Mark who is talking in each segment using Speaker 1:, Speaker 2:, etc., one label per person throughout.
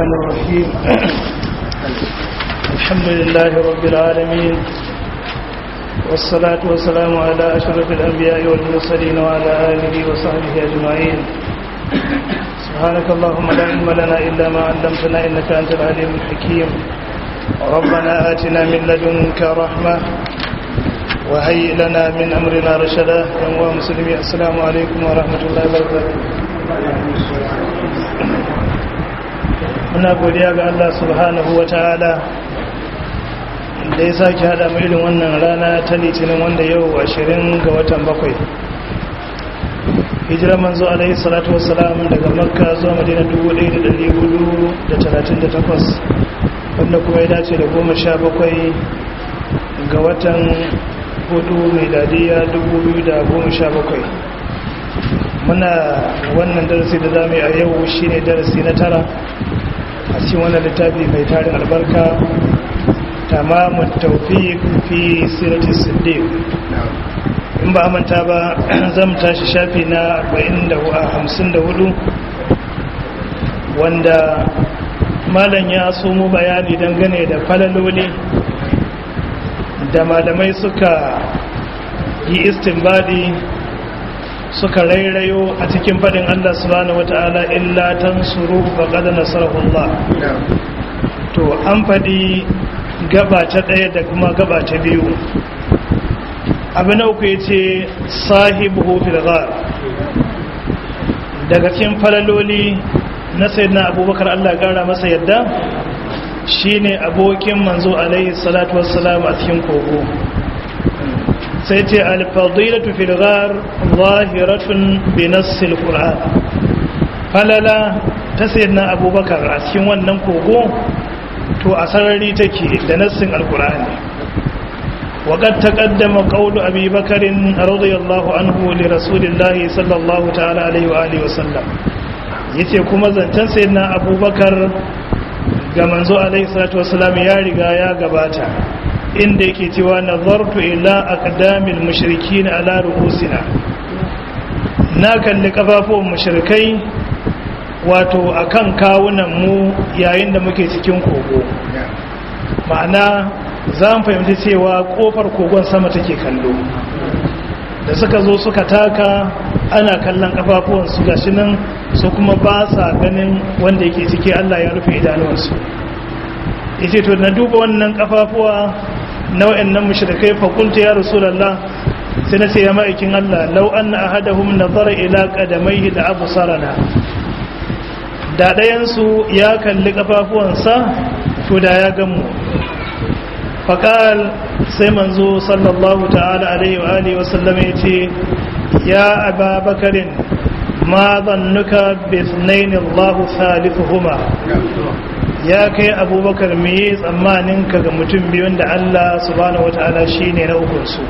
Speaker 1: الرحمن الرحيم الحمد لله رب العالمين والصلاة والسلام على أشرف الأنبياء والمرسلين وعلى آله وصحبه أجمعين سبحانك اللهم لا علم لنا إلا ما علمتنا إنك أنت العليم الحكيم ربنا آتنا من لدنك رحمة وهيئ لنا من أمرنا رشدا يا مسلمين السلام عليكم ورحمة الله وبركاته muna godiya ga Allah subhanahu wa ta'ala da ya sake hada mu irin wannan rana ta litinin wanda yau ashirin ga watan bakwai hijirar manzo alaihi salatu wassalam daga makka zuwa madina 1438 wanda kuma ya dace da goma sha bakwai ga watan hudu mai dadiya 2017 muna wannan darasi da zamu yi a yau shine darasi na tara a cikin wannan littafi mai tarin albarka tamamun tawfiq fi sirati siddiq in ba manta ba zan tashi shafi na 54 wanda malam ya somo bayani dangane da falaloli da malamai suka yi istinbadi suka rairayo a cikin faɗin Allah subhanahu wata'ala illa tansuru faqad nasarahu Allah to an faɗi gaba ta ɗaya da kuma gaba ta biyu abu na uku yace sahibu fil ghar daga cikin falaloli na sayyidina abubakar Allah gara masa yadda shine abokin manzo alaihi salatu wassalam a cikin kogo sai ce alfadilatu fil ghar zahiratun bi nassil qur'an falala ta sayyidina abubakar a cikin wannan kogo to a sarari take da nassin alqur'ani وقد تقدم قول أبي بكر رضي الله عنه لرسول الله صلى الله تعالى عليه وآله وسلم yace kuma zancen sayyidina abubakar ga manzo alaihi salatu wasalam ya riga ya gabata inda yake cewa nazartu ila aqdamil mushrikin ala ru'usina na kalli kafafuwan mushrikai wato akan kawunan mu yayin da muke cikin kogo ma'ana za mu fahimci cewa kofar kogon sama take kallo da suka zo suka taka ana kallon kafafuwansu gashi nan su kuma ba sa ganin wanda yake ciki Allah ya rufe idanuwansu yace to na duba wannan kafafuwa na wayannan mushrikai fa qultu ya rasulullah sai na ce ya ma'aikin Allah law anna ahadahum nazara ila qadamayhi la absarana da dayan su ya kalli kafafuwansa to da ya gamu faqal sai manzo sallallahu ta'ala alaihi wa alihi wa sallam yace ya ababakarin ma zannuka bisnaini Allah thalithuhuma ya kai abubakar me yi tsammanin ka ga mutum biyun da Allah subhanahu wata'ala shine na ukun su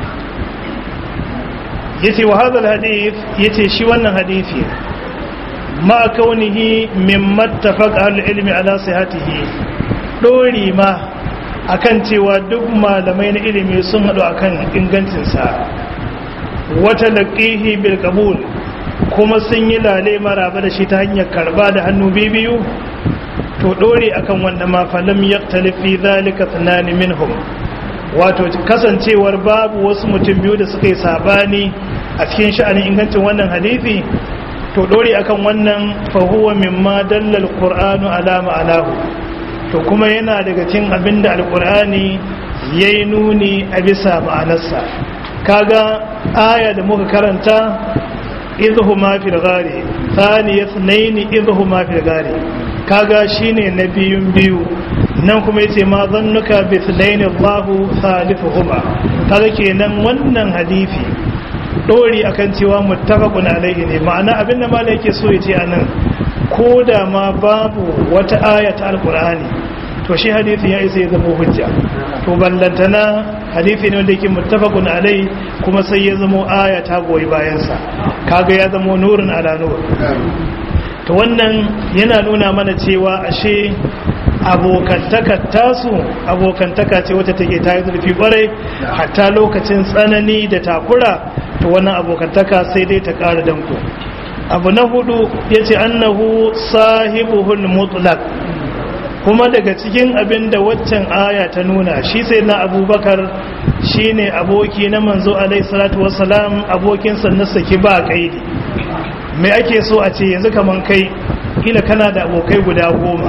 Speaker 1: yace wa hadha alhadith yace shi wannan hadisi ma kaunihi mimma tafaqa al-ilmi ala sihhatihi dori ma akan cewa duk malamai na ilimi sun hadu akan ingancin sa wata laqihi bil qabul kuma sun yi lale maraba da shi ta hanyar karba da hannu biyu to dore akan wanda ma falam yaktalif fi zalika thanani minhum wato kasancewar babu wasu mutum biyu da suka yi sabani a cikin sha'anin ingancin wannan hadisi to dore akan wannan fa huwa mimma dalla alqur'anu ala ma'anahu to kuma yana daga cikin abinda alqur'ani yayi nuni a bisa ma'anarsa kaga aya da muka karanta idhuma fil ghari thaniyat nayn idhuma fil ghari kaga shine na biyun biyu nan kuma yace ma zannuka bi thnayn Allahu thalithuhuma kaga kenan wannan hadisi dori akan cewa muttafaqun alaihi ne ma'ana abinda malai yake so yace anan ko da ma babu wata aya ta alqur'ani to shi hadisi ya isa ya zama hujja to ballantana hadisi ne wanda yake muttafaqun alai kuma sai ya zama aya ta goyi bayan sa kaga ya zama nurun ala nur to wannan yana nuna mana cewa ashe abokantaka tasu abokantaka ce wacce take ta yi zurfi kwarai hatta lokacin tsanani da takura to wannan abokantaka sai dai ta ƙara danko abu na hudu yace annahu sahibuhul mutlaq kuma daga cikin abin da waccan aya ta nuna shi sai na abubakar shi ne aboki na manzo alaihissalatu wassalam abokinsa na saki ba kaidi mai ake so a ce yanzu kaman kai ila kana da abokai guda goma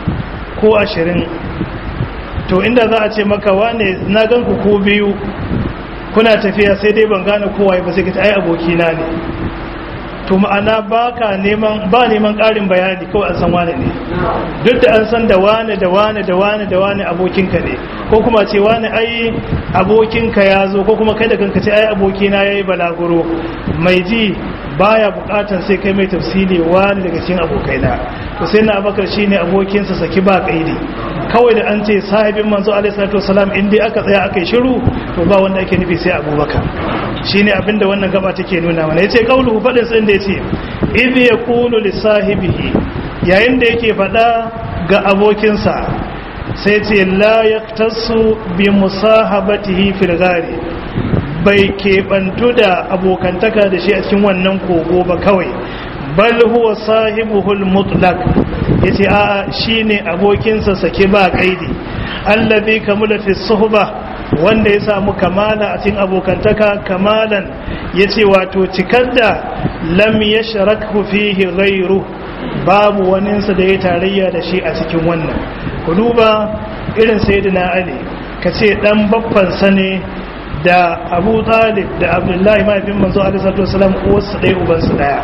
Speaker 1: ko ashirin to inda za a ce maka wane na gan ku ko biyu kuna tafiya sai dai ban gane kowa ba sai ka ai abokina ne to ma'ana ba ka neman ba neman ƙarin bayani kawai an san wane ne duk da an san da wane da wane da wane da wane abokinka ne ko kuma ce wane ai abokinka ya zo ko kuma kai da kanka ce ai abokina ya yi balaguro mai ji baya bukatan sai kai mai tafsiri wani daga cikin abokaina to sai na abakar shine abokinsa saki ba kaidi kawai da an ce sahibin manzo alaihi salatu wasalam in dai aka tsaya aka yi shiru to ba wanda ake nufi sai abubakar shine abinda wannan gaba take nuna mana yace qauluhu fadin sai da yace idh yaqulu li sahibihi yayin da yake fada ga abokinsa sai ce la yaktasu bi musahabatihi fil ghari bai keɓantu da abokantaka da shi a cikin wannan kogo ba kawai bal huwa sahibuhul mutlaq yace a'a shine abokinsa sake ba kaidi allazi kamula fi suhba wanda ya samu kamala a cikin abokantaka kamalan yace wato cikar da lam yashrakhu fihi ghayru babu waninsa da ya tarayya da shi a cikin wannan ku duba irin sayyidina ali kace dan babban sa ne da abu talib da abdullahi mahaifin manzo alisatu wasalam uwarsu ɗaya ubansu ɗaya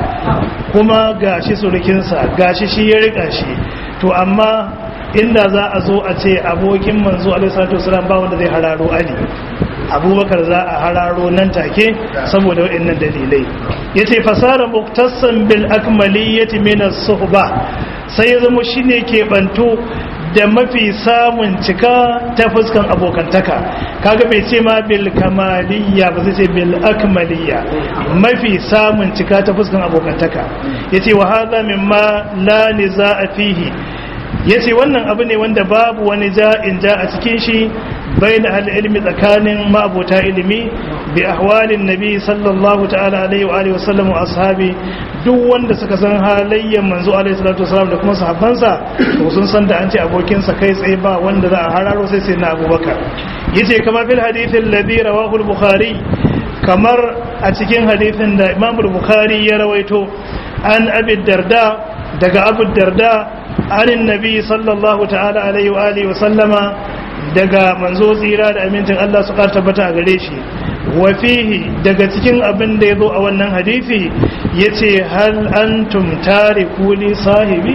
Speaker 1: kuma gashi surukinsa gashi shi ya rika shi to amma inda za a zo a ce abokin manzo alisatu wasalam ba wanda zai hararo ali abubakar za a hararo nan take saboda waɗannan dalilai ya ce fasara muktassan bil akmaliyyati min as-suhba sai ya zama shine ke banto da mafi samun cika ta fuskan abokantaka kaga bai ce ma bil kamaliyya ba zai ce bil akmaliyya mafi samun cika ta fuskan abokantaka yace wa hadha mimma la nizaa fihi yace wannan abu ne wanda babu wani ja'in ja a cikin shi bain al-ilmi tsakanin ma'abota ilimi bi ahwalin nabi sallallahu ta'ala alaihi wa alihi wasallam wa ashabi duk wanda suka san halayyan manzo alaihi salatu wasallam da kuma sahabbansa to sun san da an ce abokin sa kai tsaye ba wanda za a hararo sai sai na abubakar yace kamar fil hadith alladhi rawahu al-bukhari kamar a cikin hadithin da imam al-bukhari ya rawaito an abi darda daga abu darda anin nabi sallallahu ta'ala alaihi wa alihi wa sallama daga manzo tsira da amincin Allah su ƙara tabbata a gare shi wa fihi daga cikin abin da ya zo a wannan hadisi ya ce hal antum tariku li sahibi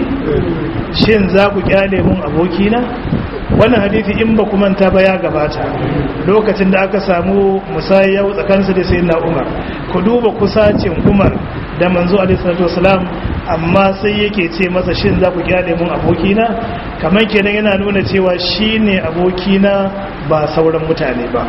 Speaker 1: shin za ku kyale mun abokina wannan hadisi in ba ku manta ba ya gabata lokacin da aka samu musayya tsakaninsa da sayyidina Umar ku duba kusacin Umar da manzo alaihi salatu wasalam amma sai yake ce masa shin za ku kyale mun abokina kamar kenan yana nuna cewa shine abokina ba sauran mutane ba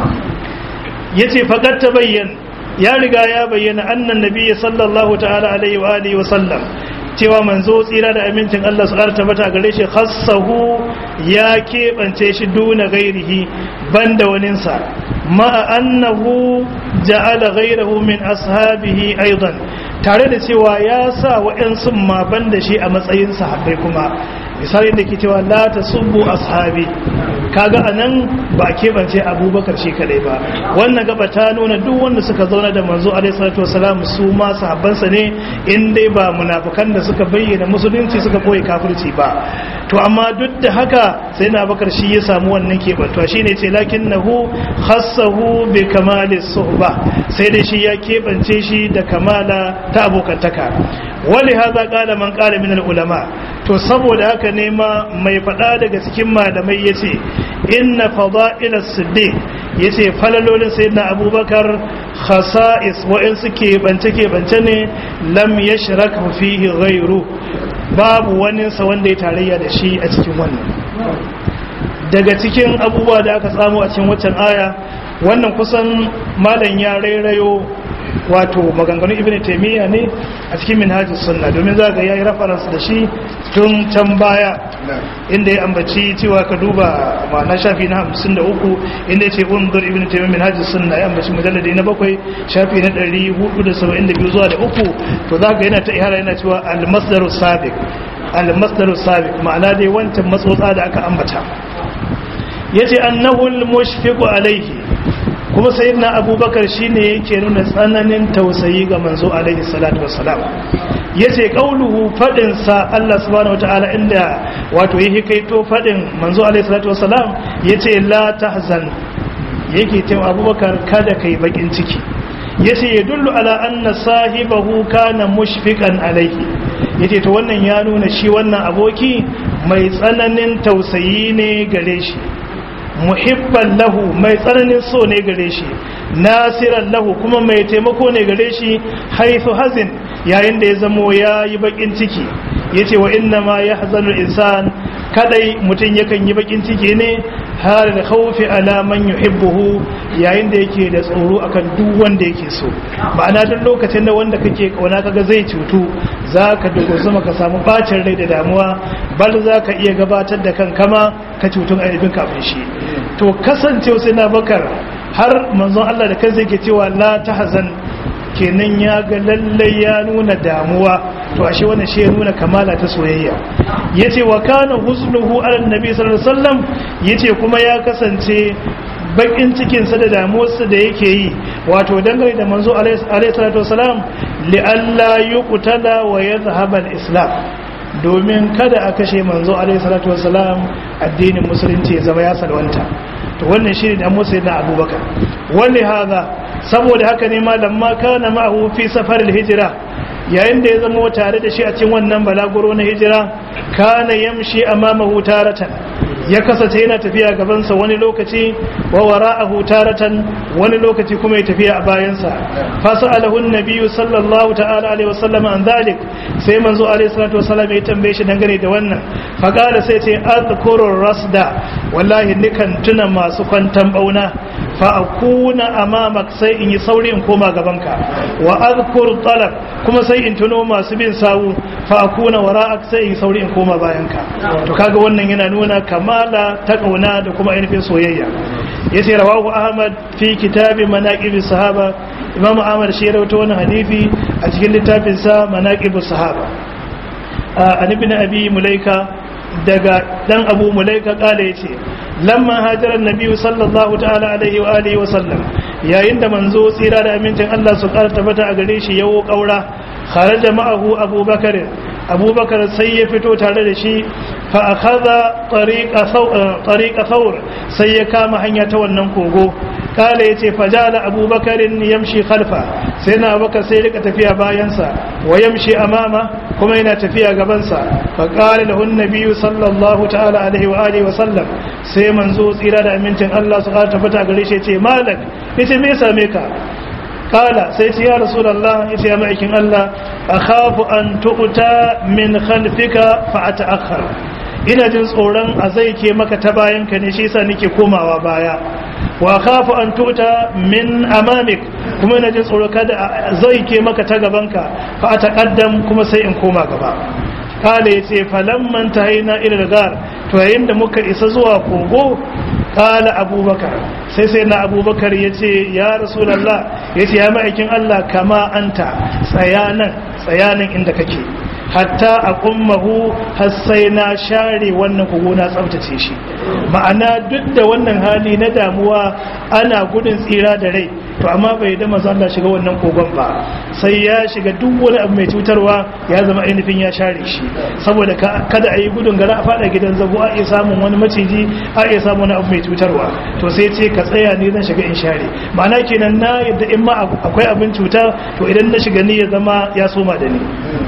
Speaker 1: yace faqat tabayyan ya riga ya bayyana annan nabiyyi sallallahu ta'ala alaihi wa alihi wa sallam cewa manzo tsira da amincin Allah su ƙarta mata gare shi khassahu ya keɓance shi duna gairihi banda waninsa ma'a annahu ja'ala gairahu min ashabihi aidan tare da cewa ya sa wa'yansu ma banda shi a matsayin sahabbai kuma misali da ke cewa la tasubbu ashabi kaga anan ba keɓance abubakar shi kadai ba wannan gaba ta nuna duk wanda suka zauna da manzo alaihi salatu wasalam su ma sahabbansa ne in dai ba munafikan da suka bayyana musulunci suka koyi kafirci ba to amma duk da haka sai na bakar shi ya samu wannan keɓantuwa shine ce lakinnahu khassahu bi kamali suhba sai dai shi ya keɓance shi da kamala ta abokantaka wali haza qala man qala min ulama to saboda haka ne ma mai faɗa daga cikin malamai yace inna fada'ila siddiq yace falalolin sayyidina abubakar khasa'is wa'in suke bance ke bance ne lam yashrak fihi ghayru babu wani sa wanda ya tarayya da shi a cikin wannan daga cikin abubuwa da aka samu a cikin waccan aya wannan kusan malam ya rairayo wato maganganun ibn taymiya ne a cikin minhajus sunna domin za ga yayi reference da shi tun can baya inda ya ambaci cewa ka duba ma'ana shafi na 53 inda ya ce undur ibn taymiyyah min hajji sunna ya ambaci mujalladi na bakwai shafi na 472 zuwa da uku to za ka yana ta ihara yana cewa al-masdaru sabiq al-masdaru sabiq ma'ana dai wancan matsotsa da aka ambata yace annahu al-mushfiqu alayhi kuma sayyidina abubakar shine yake nuna tsananin tausayi ga manzo alaihi salatu wassalam yace qauluhu fadin sa Allah subhanahu wataala inda wato yake kaito fadin manzo alaihi salatu wassalam yace la tahzan yake cewa abubakar kada kai bakin ciki yace yadullu ala anna sahibahu kana mushfiqan alaihi yace to wannan ya nuna shi wannan aboki mai tsananin tausayi ne gare shi muhibban lahu mai tsananin so ne gare shi nasiran lahu kuma mai taimako ne gare shi haithu hazin yayin da ya zamo ya yi bakin ciki ya ce wa inna ma ya hazanul insan kadai mutum yakan yi bakin ciki ne har da khawfi ala man yuhibbuhu yayin da yake da tsoro akan duk wanda yake so ma'ana duk lokacin da wanda kake kauna kaga zai cutu zaka dogo zuma ka samu bacin rai da damuwa bal zaka iya gabatar da kankama ka cutun aibin kafin shi to kasancewa sai na bakar har manzon Allah da kansa yake cewa la tahzan kenan ya ga lalle ya nuna damuwa to ashe wannan shi ya nuna kamala ta soyayya yace wa kana husnuhu ala nabi sallallahu alaihi wasallam yace kuma ya kasance bakin cikin sa da damuwarsa da yake yi wato dangane da manzo alaihi salatu wasalam li alla yuqtala wa yadhhab al-islam domin kada a kashe manzo alaihi salatu wasalam addinin musulunci ya zama ya salwanta to wannan shine da musa na abubakar wani haza saboda haka ne malam ma kana ma'ahu fi safaril hijira yayin da ya zama tare da shi a cikin wannan balaguro na hijira kana yamshi amamahu taratan ya kasance yana tafiya gabansa wani lokaci wa wara'ahu taratan wani lokaci kuma ya tafiya a bayansa fasalahu an-nabiyyu sallallahu ta'ala alaihi wasallam an dhalik sai manzo alaihi salatu wasallam ya tambaye shi dangane da wannan faqala sai ce azkuru rasda wallahi nikan tuna masu kwantan bauna fa akuna amamak sai in yi sauri in koma gabanka wa azkur talab kuma sai in tuno masu bin sawu fa akuna wara'ak sai in sauri in koma bayanka to kaga wannan yana nuna kamala ta kauna da kuma ainihin soyayya yace rawahu ahmad fi kitabi manaqib sahaba imamu ahmad shi rawaito wannan hadisi a cikin littafin sa manaqib sahaba an ibn abi mulaika daga dan abu mulaika kala yace lamma hajara annabi sallallahu ta'ala alaihi wa alihi wa sallam yayin da manzo tsira da amincin Allah su karta tabbata a gare shi yawo kaura kharaja ma'ahu abubakar abubakar sai ya fito tare da shi fa akhadha tariqa thawr sai ya kama hanya ta wannan kogo kala yace fajala abubakar yamshi khalfa sai na abubakar sai rika tafiya bayansa wa yamshi amama kuma yana tafiya gabansa fa qala lahu an sallallahu ta'ala alaihi wa alihi wa sallam sai manzo tsira da amincin Allah su ƙara tabbata gare shi yace malak yace me same ka kala sai ce ya rasulullah yace ya ma'aikin Allah akhafu an tu'ta min khalfika fa ata'akhkhar ina jin tsoron a zai ke maka ta bayan ka ne shi yasa nake komawa baya wa khafu an tu'ta min amamik kuma ina jin tsoro kada zai ke maka ta gabanka fa ataqaddam kuma sai in koma gaba kala yace falamman tahina ila gar to yayin da muka isa zuwa kogo kala abubakar sai sai na abubakar ya ce ya rasulallah ya ce ya ma'aikin allah kama anta tsayanan tsayanan inda kake hatta a kummahu har sai na share wannan kogo na tsabtace shi ma'ana duk da wannan hali na damuwa ana gudun tsira da rai to amma bai da maza Allah shiga wannan kogon ba sai ya shiga duk wani abu mai cutarwa ya zama ainihin ya share shi saboda kada a yi gudun gara a fada gidan zago a iya samun wani maciji a iya samun wani abu mai cutarwa to sai ce ka tsaya ne zan shiga in share ma'ana kenan na yadda in ma akwai abin cuta to idan na shiga ni ya zama ya soma da ni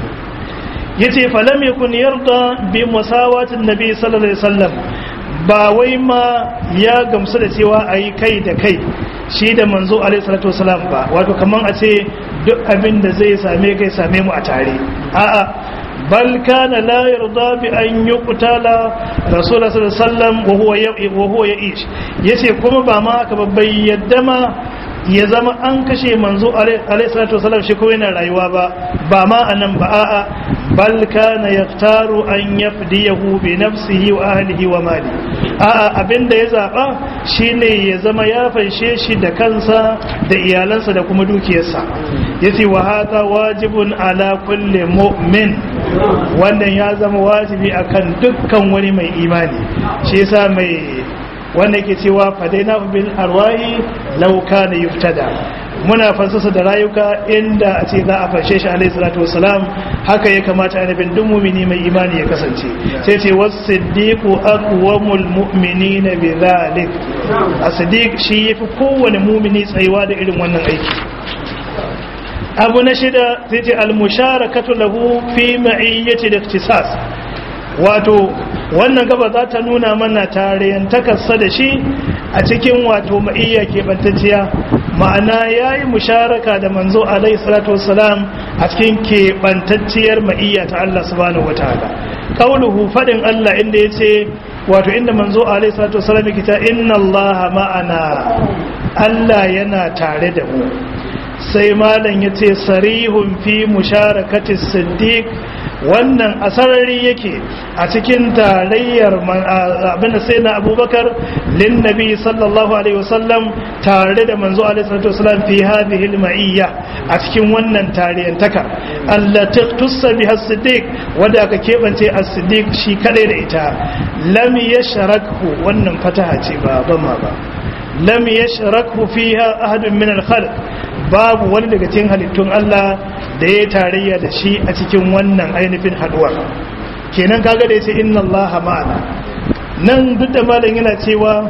Speaker 1: yace falam yakun yarda bi musawatin nabi sallallahu alaihi wasallam ba wai ma ya gamsu da cewa ayi kai da kai shi da manzo alaihi salatu wasalam ba wato kaman a ce duk abin da zai same kai same mu a tare a'a bal kana la yarda bi an yuqtala rasulullah sallallahu alaihi wasallam wa huwa wa huwa ya'ish yace kuma ba ma haka ba bai yadda ma ya zama an kashe manzo alaihi salatu wasallam shi kuma yana rayuwa ba ba ma anan ba a'a bal kana yaktaru an yafdiyahu bi nafsihi wa ahlihi wa mali a'a abinda ya zaba shine ya zama ya fanshe shi da kansa da iyalansa da kuma dukiyarsa yace wa hada wajibun ala kulli mu'min wannan ya zama wajibi akan dukkan wani mai imani shi yasa mai wanda yake cewa fadaina bil arwahi law kana yuftada muna fansasa da rayuka inda a ce za a fashe shi alaihi salatu wasalam haka ya kamata annabin duk mumini mai imani ya kasance sai ce was-siddiqu aqwamul mu'minina bi dhalik as-siddiq shi yafi kowane mumini tsayuwa da irin wannan aiki abu na shida sai ce al-musharakatu lahu fi ma'iyyati al-ikhtisas wato wannan gaba za ta nuna mana tarayantakarsa da shi a cikin wato ma'iyya keɓantacciya ma'ana ya yi musharaka da manzo alaihi salatu wassalam a cikin keɓantacciyar ma'iyya ta Allah subhanahu wa ta'ala kauluhu faɗin Allah inda ya ce wato inda manzo alaihi salatu wassalam yake ta inna Allah ma'ana Allah yana tare da mu sai malam ya ce sarihun fi musharakati siddiq wannan asarari yake a cikin tarayyar abinda sai na abubakar lin nabi sallallahu alaihi wasallam tare da manzo alaihi salatu wasallam fi hadhihi al-ma'iyya a cikin wannan tariyantaka allati tussa biha as-siddiq wanda aka kebance as-siddiq shi kadai da ita lam yashrakhu wannan fataha ce ba ban ma ba lam yashrakhu fiha ahadun min al-khalq babu wani daga cikin halittun Allah da ya tarayya da shi a cikin wannan ainihin haduwar kenan kaga da yace inna Allah ma'ana nan duk da malam yana cewa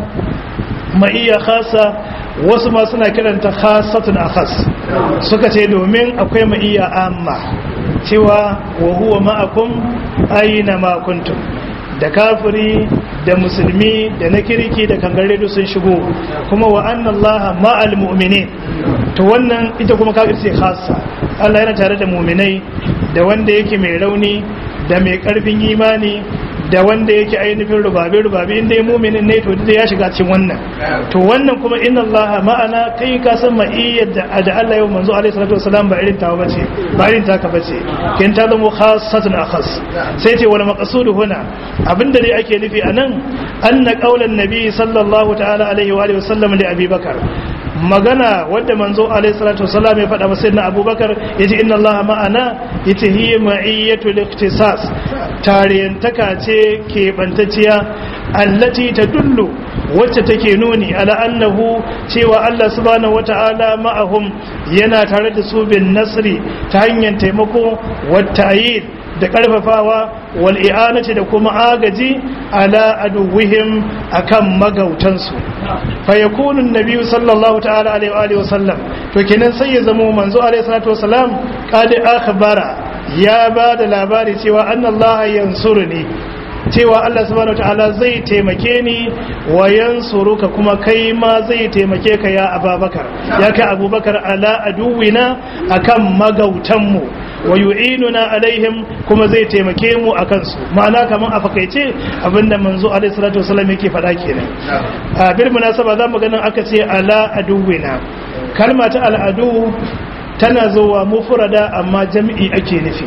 Speaker 1: ma'iyya khasa wasu ma suna kiranta khasatun akhas suka ce domin akwai ma'iyya amma cewa wa huwa ma'akum aina ma kuntum da kafiri da musulmi da na kirki da kangare sun shigo kuma wa anna Allah ma'al mu'minin to wannan ita kuma kafir ce khassa Allah yana tare da mu'minai da wanda yake mai rauni da mai karfin imani da wanda yake ainihin rubabe rubabe inda ya muminin ne to da ya shiga cikin wannan to wannan kuma inna Allah ma'ana kai ka san ma'iyyar da da Allah yau manzo alaihi salatu wasalam ba irin tawa bace ba irin taka bace kin ta zama khassatun akhas sai ce wal maqsudu huna abinda dai ake nufi anan anna qaulan nabi sallallahu ta'ala alaihi wa alihi wasallam li abi bakar magana wadda manzo alaihi salatu wasallam ya faɗa masa na abubakar yace inna allaha ma'ana yace hiya ma'iyyatu al-ikhtisas tariyantaka ce ke bantacciya allati tadullu wacce take nuni ala annahu cewa Allah subhanahu wata'ala ma'ahum yana tare da su bin nasri ta hanyar taimako wa ta'yid da karfafawa wal i'anati da kuma agaji ala aduwihim akan magautansu fa yakunu an-nabi sallallahu ta'ala alaihi wa alihi wasallam to kenan sai ya zama manzo alaihi salatu wasalam qad akhbara ya ba da labari cewa annallaha yansuruni cewa Allah subhanahu wataala zai taimake ni wa yansuruka kuma kai ma zai taimake ka ya Abubakar ya kai Abubakar ala aduwina akan magautanmu wa yu'inuna alaihim kuma zai taimake mu akan su ma'ana kaman a fakaice abinda manzo alaihi salatu wasallam yake faɗa kenan a bil munasaba zamu ganin aka ce ala aduwina kalma ta al'adu tana zuwa mufrada amma jam'i ake nufi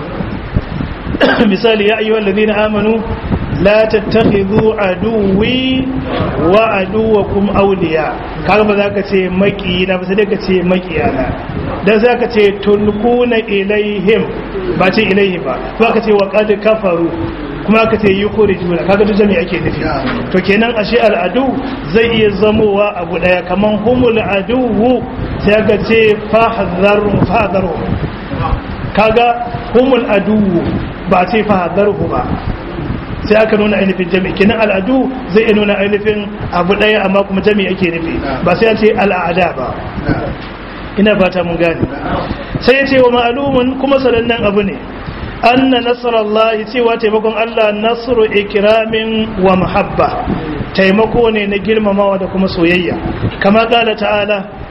Speaker 1: misali ya ayyuhal ladina amanu la tattakhidhu aduwwi wa aduwakum awliya kaga ba za ka ce makiyina ba sai ka ce makiyana dan za ka ce tulquna ilaihim ba ce ilaihim ba ba ka ce wa qad kafaru kuma ka ce yukhrijuna kaga duk jami'a ake nufi to kenan ashe al'adu zai iya zamowa abu daya kaman humul aduwu sai ka ce fahdharu fahdharu kaga humul aduwu ba ce fahdharu ba sai aka nuna ainihin jami'i kenan al'adu zai iya nuna ainihin abu daya amma kuma jami'i ake nufi ba sai ce al'ada ba ina fata mun gane sai ya ce wa ma'alumin kuma sanannen abu ne anna nasarallahi cewa taimakon Allah nasru ikramin wa mahabba taimako ne na girmamawa da kuma soyayya kama kala ta'ala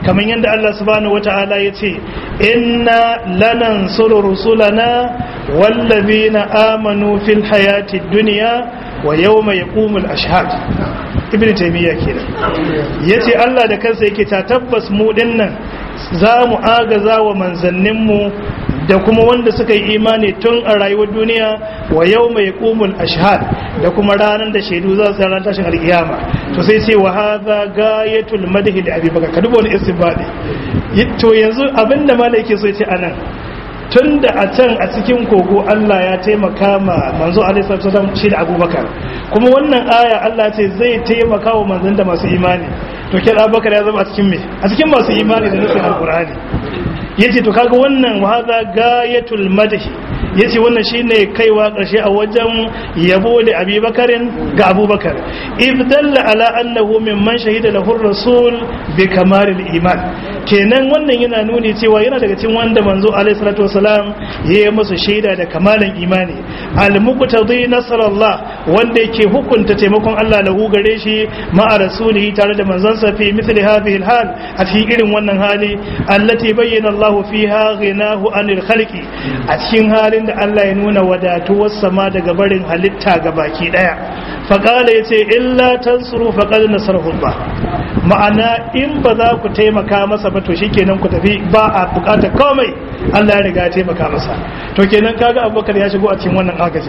Speaker 1: kamar yadda Allah subhanahu wata'ala ya ce inna lanansuru rusulana wallazina amanu fil hayati dunya wa yawma yaqumul ashhad ibn taymiya kenan yace Allah da kansa yake ta tabbas mu dinnan za mu agaza wa manzanninmu da kuma wanda suka yi imani tun a rayuwar duniya wa yau mai kumul ashhad da kuma ranar da shaidu za su ranar tashin alkiyama to sai ce wa hadha gayatul madhi li abi bakar ka duba wani istibadi to yanzu abinda malai yake so ya ce anan tun da a can a cikin kogo Allah ya taimaka ma manzo alaihi salatu shi da abubakar kuma wannan aya Allah ce zai taimaka wa manzon da masu imani to kira abubakar ya zama a cikin me a cikin masu imani da nufin alqur'ani yace to kaga wannan wa hadha gayatul madhi yace wannan shine kaiwa karshe a wajen yabo da abubakarin ga abubakar ibdalla ala annahu mimman shahida lahu rasul bi kamalil iman kenan wannan yana nuni cewa yana daga cikin wanda manzo alaihi salatu wasalam ya yi musu shaida da kamalan imani al-muqtadi nasrallah wanda yake hukunta taimakon Allah lahu gare shi ma'a rasulihi tare da manzansa fi mithli hadhihi al-hal a cikin irin wannan hali allati bayyana Allah fiha ghinahu anil khalqi a cikin halin da Allah ya nuna wadatuwar sama daga barin halitta ga baki daya faqala yace illa tansuru faqad nasarahu Allah ma'ana in ba za ku taimaka masa ba to shikenan ku tafi ba a bukatar komai Allah ya riga ya taimaka masa to kenan kaga Abubakar ya shigo a cikin wannan agajin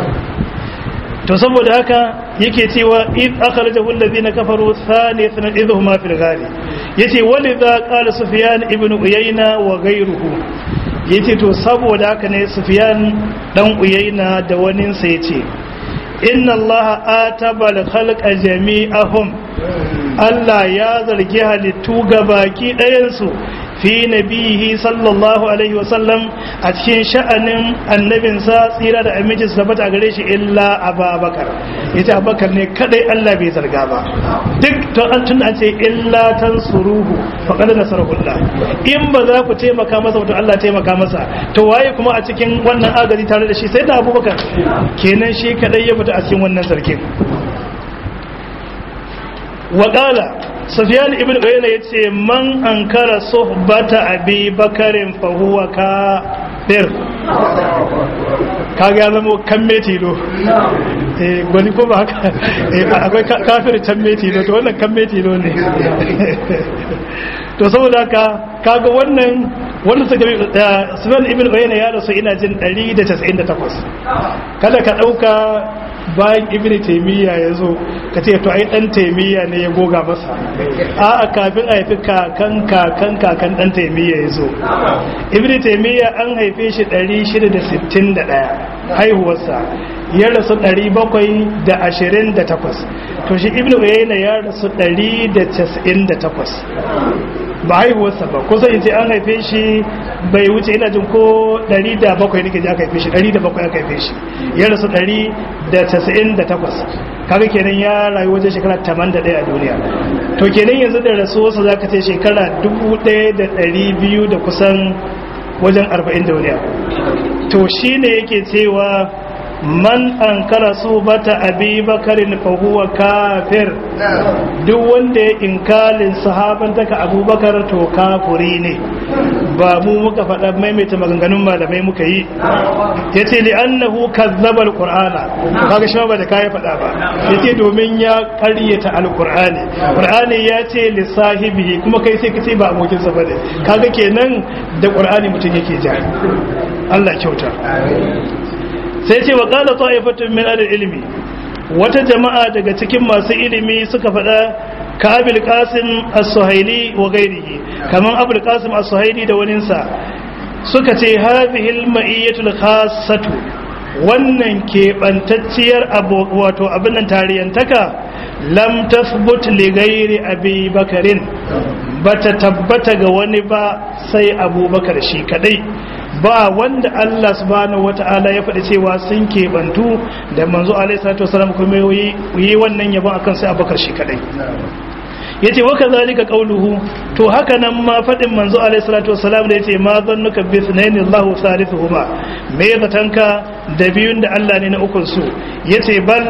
Speaker 1: to saboda haka yake cewa id akhrajahu alladhina kafaru thaniyatan idhuma fil ghari yace walidha qala sufyan ibn uyayna wa ghayruhu yace to saboda haka ne sufyan dan uyayna da wani sa yace inna allaha ataba al khalqa jami'ahum Allah ya zargi halittu ga baki ɗayansu fi nabihi sallallahu alaihi wasallam a cikin sha'anin annabinsa tsira da aminci su tabbata gare shi illa ababakar ita abakar ne kadai Allah bai zarga ba duk to an tun an ce illa tansuruhu faqad nasarullah in ba za ku taimaka masa to Allah taimaka masa to waye kuma a cikin wannan agaji tare da shi sai da abubakar kenan shi kadai ya fita a cikin wannan sarkin waƙala sufiyan ibn uyayna yace man ankara suhbata abi bakarin fa huwa kafir kaga ya zama kan metilo eh gwani ko ba haka akwai kafir can metilo to wannan kan metilo ne to saboda haka kaga wannan wanda suka bi sufiyan ibn uyayna ya rasu ina jin 198 kada ka dauka bayan ibn taimiyya ya zo ka ce to ai dan taimiyya ne ya goga masa a a kafin a haifi kakan kakan kakan dan taimiyya ya zo ibn taimiyya an haife shi 661 haihuwarsa ya rasu 728 to shi ibn uyayna ya rasu 198 ba haihuwarsa ba ko sai an haife shi bai wuce ina jin ko 107 nake ji aka haife shi 107 aka haife shi ya rasu 198 kaga kenan ya rayu wajen shekara 81 a duniya to kenan yanzu da rasuwarsa za ka ce shekara 1200 da kusan wajen 40 da wani to shi ne yake cewa man an kara su bata abi bakarin fahuwa kafir duk wanda ya inkalin sahabantaka abubakar to kafuri ne ba mu muka faɗa maimaita maganganun malamai muka yi ya ce li'annahu kazzabar qur'ana kaga shi ba da kayi faɗa ba ya ce domin ya ƙaryata alƙur'ani ƙur'ani ya ce lissahibi kuma kai sai ka ce ba abokinsa ba ne kaga kenan da ƙur'ani mutum yake ja Allah kyauta sai ce wa qala ta'ifatun min al-ilmi wata jama'a daga cikin masu ilimi suka faɗa ka abil qasim as-suhaili wa ghairihi kaman abul qasim as-suhaili da waninsa suka ce hadhihi al-ma'iyyatul khassatu wannan keɓantacciyar wato abin nan tariyantaka lam tasbut li ghairi abi bakarin bata tabbata ga wani ba sai abubakar shi kadai ba wanda Allah subhanahu wata'ala ya faɗi cewa sun keɓantu da manzo alaihi salatu wasallam kuma yi wannan yabon akan sai abubakar shi kadai yace wa kazalika qawluhu to haka nan ma fadin manzo alaihi salatu wassalam da yace ma zannuka bi sunaini Allahu salisuhuma me zatanka da biyun da Allah ne na ukun su yace bal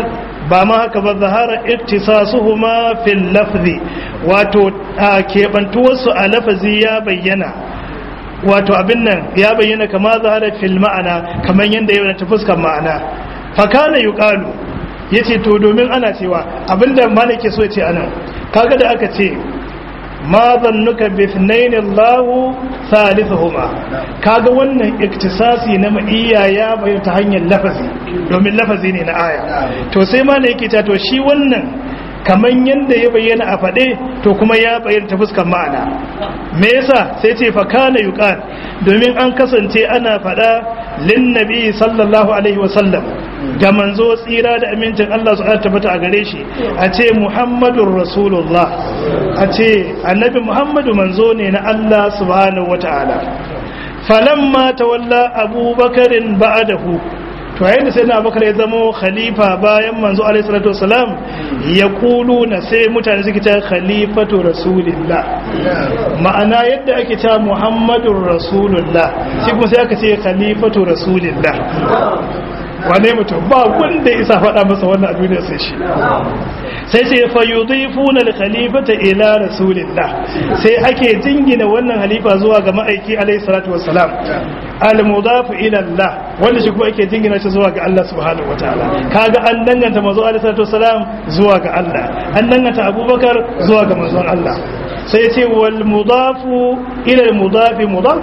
Speaker 1: ba ma haka ba zahara iktisasuhuma fil lafzi wato keɓantuwarsu a lafazi ya bayyana wato abin nan ya bayyana kama zahara fil ma'ana kamar yadda ya ta fuskar ma'ana fakana yuqalu yace to domin ana cewa abinda malaki so yace anan kaga da aka ce ma zannuka bi ithnain Allah thalithuhuma kaga wannan iktisasi na ma'iyya ya bayyana ta hanyar lafazi domin lafazi ne na aya to sai ma yake ta to shi wannan kaman yanda ya bayyana a fade to kuma ya bayyana ta fuskar ma'ana me yasa sai ce fa kana yuqal domin an kasance ana fada lin nabi sallallahu alaihi wa sallam ga manzo tsira da amincin Allah su tabbata a gare shi a ce muhammadur rasulullah a ce annabi muhammadu manzo ne na Allah subhanahu wata'ala falamma tawalla abubakarin ba'adahu to yayin da sai na abubakar ya zama khalifa bayan manzo alaihi salatu wasalam ya kulu na sai mutane suke ta khalifatu rasulillah ma'ana yadda ake ta muhammadun rasulullah sai kuma sai aka ce khalifatu rasulillah wane mutum ba wanda isa faɗa masa wannan a duniya sai shi sai sai fa yudhifuna al-khalifata ila rasulillah sai ake jingina wannan halifa zuwa ga ma'aiki alayhi salatu wassalam al-mudaf ila Allah wanda shi kuma ake jingina shi zuwa ga Allah subhanahu wataala kaga an danganta manzo alayhi salatu wassalam zuwa ga Allah an danganta Abubakar zuwa ga manzon Allah sai ce wal mudafu ila al-mudaf mudaf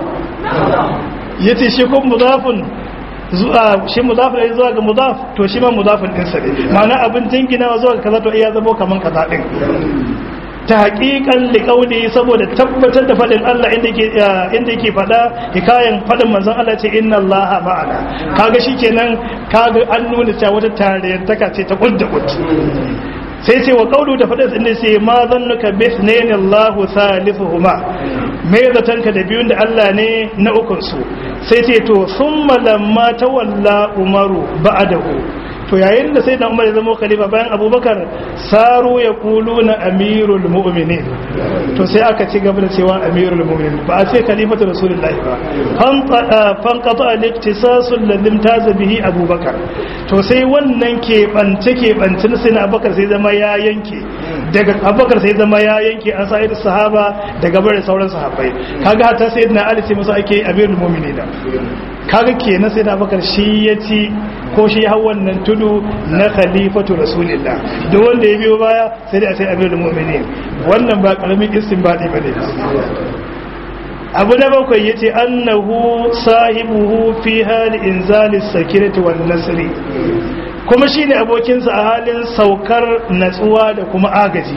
Speaker 1: yace shi kuma mudafun zuwa shi mudafin zuwa ga mudaf to shi ma mudafin ɗinsa ne ma'ana abin jinginawa zuwa ga kaza to iya zama kaman kaza ɗin ta haƙiƙan liƙauni saboda tabbatar da faɗin Allah inda yake faɗa hikayen faɗin manzon Allah ce inna Allah ma'ana kaga shi kenan kaga an nuna cewa wata tarayyar taka ce ta kudda kud sai ce wa kaulu da faɗin inda sai ma zannuka bisnayn Allah thalithuhuma me zatanka da biyun da Allah ne na ukun su sai ce to summa lamma tawalla umaru ba'dahu to yayin da sai da umar ya zama khalifa bayan abubakar saru ya kulu na amirul mu'minin to sai aka ci gaba da cewa amirul mu'minin ba a ce khalifatu rasulullah ba fanqata al-iktisasul ladhi taza bihi abubakar to sai wannan ke bance ke bance sai na abubakar sai zama ya yanke daga abubakar sai zama ya yanke an sa'id sahaba daga bare sauran sahabbai kaga hatta sayyidina ali sai masa ake amirul mu'minin kaga kenan sai da abubakar shi ya ci ko shi hau wannan tudu na khalifatu rasulillah duk wanda ya biyo baya sai dai a sai amirul mu'minin wannan ba karamin istinbadi bane abu na bakwai yace annahu sahibuhu fi hali inzalis sakinati wan nasri kuma shine abokinsa a halin saukar natsuwa da kuma agaji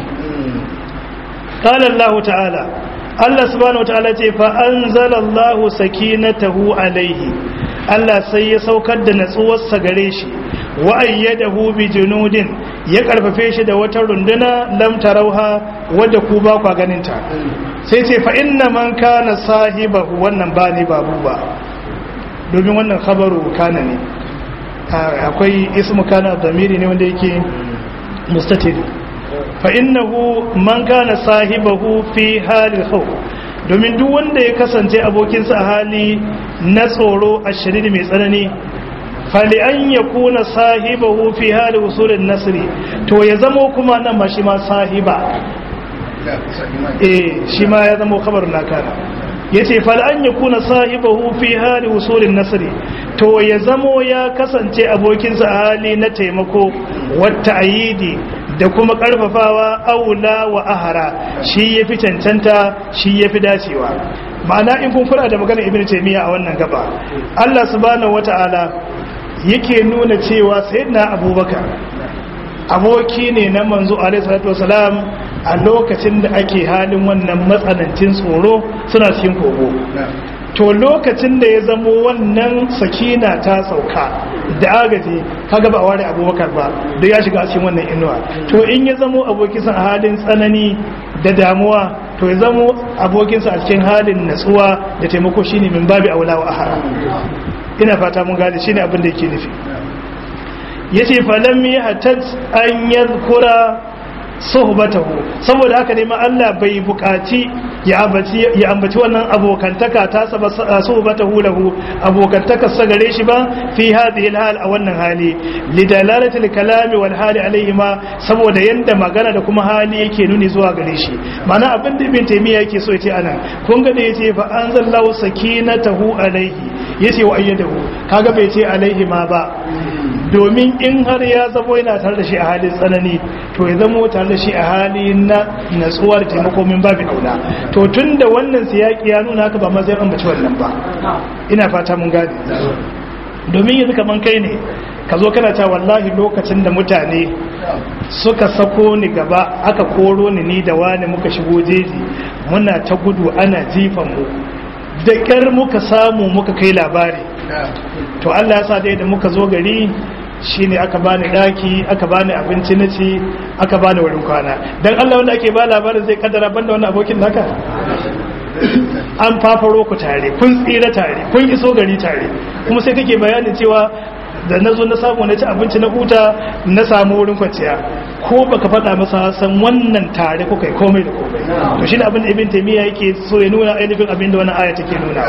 Speaker 1: qala allah ta'ala Allah subhanahu wataala ce fa anzalallahu sakinatahu alaihi Allah sai ya saukar da natsuwarsa gare shi wa ayyadahu bi junudin ya karfafe shi da wata runduna lam tarauha wadda ku ba kwa ganin ta sai ce fa inna man kana sahibahu wannan ba ne babu ba domin wannan khabaru kana ne akwai ismu kana zamiri ne wanda yake mustatir fa innahu man kana sahibahu fi halil khawf domin duk wanda ya kasance abokinsa a hali na tsoro a shiriri mai tsanani fali an ya kuna sahibahu fi hali usulin nasiri to ya zamo kuma nan ma shi ma sahiba eh shi ma ya zamo kabar nakana ya ce fali an ya kuna sahibahu fi hali usulin nasiri to ya zamo ya kasance abokinsa a hali na taimako wata ayidi da kuma karfafawa aula wa ahara shi ya fi cancanta shi ya fi dacewa ma'ana in kun kula da maganar ibn taymiya a wannan gaba Allah subhanahu wata'ala yake nuna cewa sayyidina abubakar aboki ne na manzo alaihi salatu wasalam a lokacin da ake halin wannan matsanancin tsoro suna cikin kogo to lokacin da ya zamo wannan sakina ta sauka da agaji kaga ba a ware abubakar ba da ya shiga cikin wannan inuwa to in ya zamo abokinsa a halin tsanani da damuwa to ya zamo abokinsa a cikin halin natsuwa da taimako shine min babi aula wa ahara ina fata mun gane shine abin da yake nufi yace falam yahtaj an yadhkura suhbatahu saboda haka ne ma Allah bai bukaci ya ambaci ya ambaci wannan abokantaka ta saba suhbatahu lahu abokantaka sa gare shi ba fi hadhihi alhal a wannan hali lidalalati alkalami wal hali alayhi ma saboda yanda magana da kuma hali yake nuni zuwa gare shi ma'ana abin da ibn taymiya yake so yace anan kun ga da yace fa anzalallahu sakinatahu alayhi yace wa ayyadahu kaga bai ce alaihi ma ba domin in har ya zamo yana tare da shi a halin tsanani to ya zamo tare da shi a hali na natsuwa da taimako min babu aula to tun da wannan siyaki ya nuna haka ba ma zai ambaci wannan ba ina fata mun gane domin yanzu kaman kai ne ka zo kana ta wallahi lokacin da mutane suka sako ni gaba aka koro ni ni da wani muka shigo jeji muna ta gudu ana jifan mu da ƙyar muka samu muka kai labari to Allah ya sa dai da muka zo gari shine aka bani daki aka bani abinci na ci aka bani wurin kwana dan Allah wanda ake ba labarin zai kaddara banda wannan abokin naka an fafaro ku tare kun tsira tare kun iso gari tare kuma sai kake bayani cewa da na zo na samu na ci abinci na huta na samu wurin kwanciya ko baka faɗa masa san wannan tare ko kai komai da komai to shi ne abin da ibn taymiya yake so ya nuna ainihin abin da wannan aya take nuna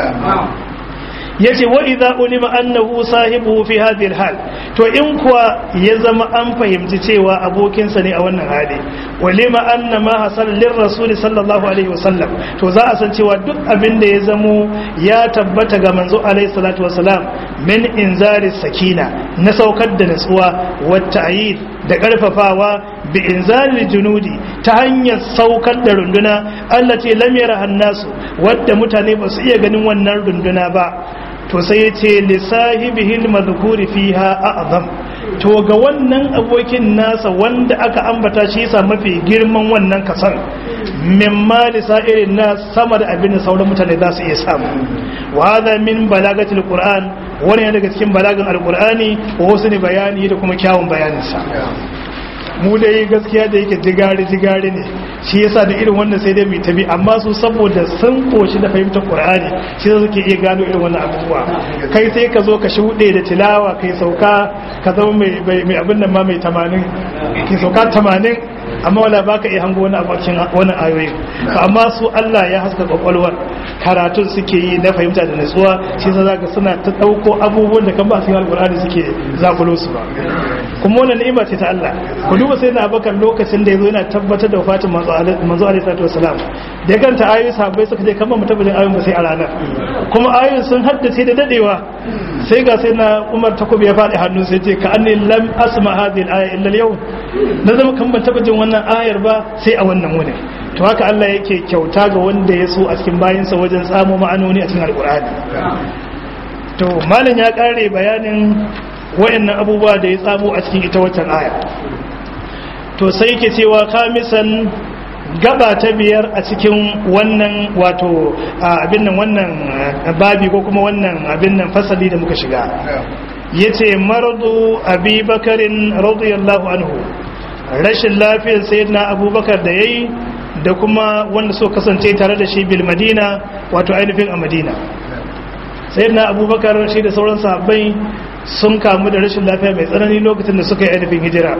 Speaker 1: yace wa idza ulima annahu sahibuhu fi hadhihi alhal to in kuwa ya zama an fahimci cewa abokinsa ne a wannan hali walima anna ma hasal lir rasul sallallahu alaihi wasallam to za a san cewa duk abin da ya zamo ya tabbata ga manzo alaihi salatu wasalam min inzari sakina na saukar da natsuwa wa ta'yid da karfafawa bi inzari junudi ta hanyar saukar da runduna allati lam yaraha nasu wadda mutane ba su iya ganin wannan runduna ba to sai ya ce lissahibihil madhkuri fiha a'zam to ga wannan abokin nasa wanda aka ambata shi yasa mafi girman wannan kasan mimma lisairin nas sama da abin da sauran mutane za su iya samu wa hadha min balagatil qur'an wani daga cikin balagan alqur'ani wa husni bayani da kuma kyawun bayaninsa mu dai gaskiya da yake jigari jigari ne shi yasa da irin wannan sai dai mai tabi amma su saboda sun koshi da fahimtar qur'ani shi yasa suke iya gano irin wannan abubuwa kai sai ka zo ka shuɗe da tilawa kai sauka ka zama mai mai abin nan ma mai 80 ki sauka 80 amma wala baka iya hango wani abokin wannan ayoyin to amma su Allah ya haska kwakwalwar karatun suke yi na fahimta da nutsuwa shi yasa zaka suna ta dauko abubuwan da kan ba su alqur'ani suke zakulo su ba kuma wannan ni'ima ce ta Allah ku duba sai na abakar lokacin da yazo yana tabbatar da wafatin manzo alaihi salatu wasalam da ya kanta ayoyi sahabbai suka je kan ba mutabbatin ayoyin ba sai a ranar kuma ayoyin sun haddace da dadewa sai ga sai na Umar takobi ya faɗi hannu sai ce ka anni lam asma hadhihi al-aya illa al-yawm na zama kan ban taba jin wannan ayar ba sai a wannan wuni to haka Allah yake kyauta ga wanda ya so a cikin bayinsa wajen tsamo ma'anoni a cikin alkur'ani to malam ya kare bayanin wayannan abubuwa da ya tsamo a cikin ita waccan aya to sai yake cewa kamisan gaba ta biyar a cikin wannan wato abin nan wannan babi ko kuma wannan abin nan fasali da muka shiga yace maradu abi bakarin radiyallahu anhu rashin lafiyar sayyidina abubakar da yayi da kuma wanda so kasance tare da shi bil madina wato ainihin a madina sayyidina abubakar shi da sauran sahabbai sun kamu da rashin lafiya mai tsanani lokacin da suka yi ainihin hijira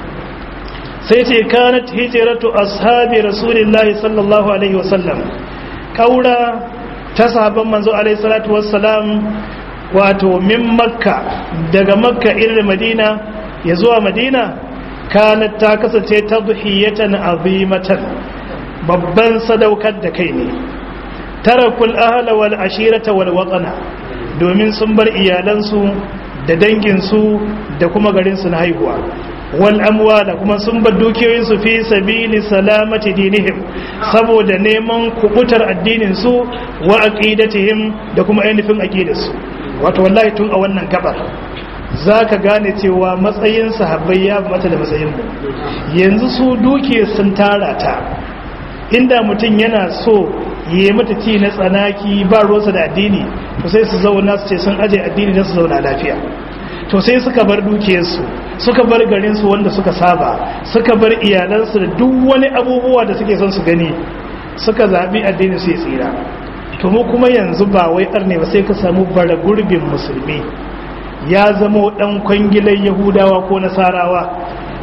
Speaker 1: sai ce kanat hijratu ashabi rasulillahi sallallahu alaihi wasallam kaura ta sahabban manzo alaihi salatu wassalam wato min makka daga makka irin madina ya zuwa madina kanat ta kasance tadhiyatan azimatan babban sadaukar da kai ne tarakul ahla wal ashirata wal watana domin sun bar iyalansu da danginsu da kuma garinsu na haihuwa wal amwala kuma sun bar dukiyoyinsu fi sabili salamati dinihim saboda neman kubutar addinin su wa aqidatihim da kuma ainihin aqidarsu wato wallahi tun a wannan gabar zaka gane cewa matsayin sahabbai ya mata da matsayin mu yanzu su duke sun tara ta inda mutum yana so yi mata ci na tsanaki ba ruwansa da addini to sai su zauna su ce sun aje addini don su zauna lafiya to sai suka bar dukiyarsu suka bar garinsu wanda suka saba suka bar iyalansu da duk wani abubuwa da suke son su gani suka zaɓi addini su yi tsira to mu kuma yanzu ba wai arne ba sai ka samu bara gurbin musulmi ya zama ɗan kwangilan yahudawa ko nasarawa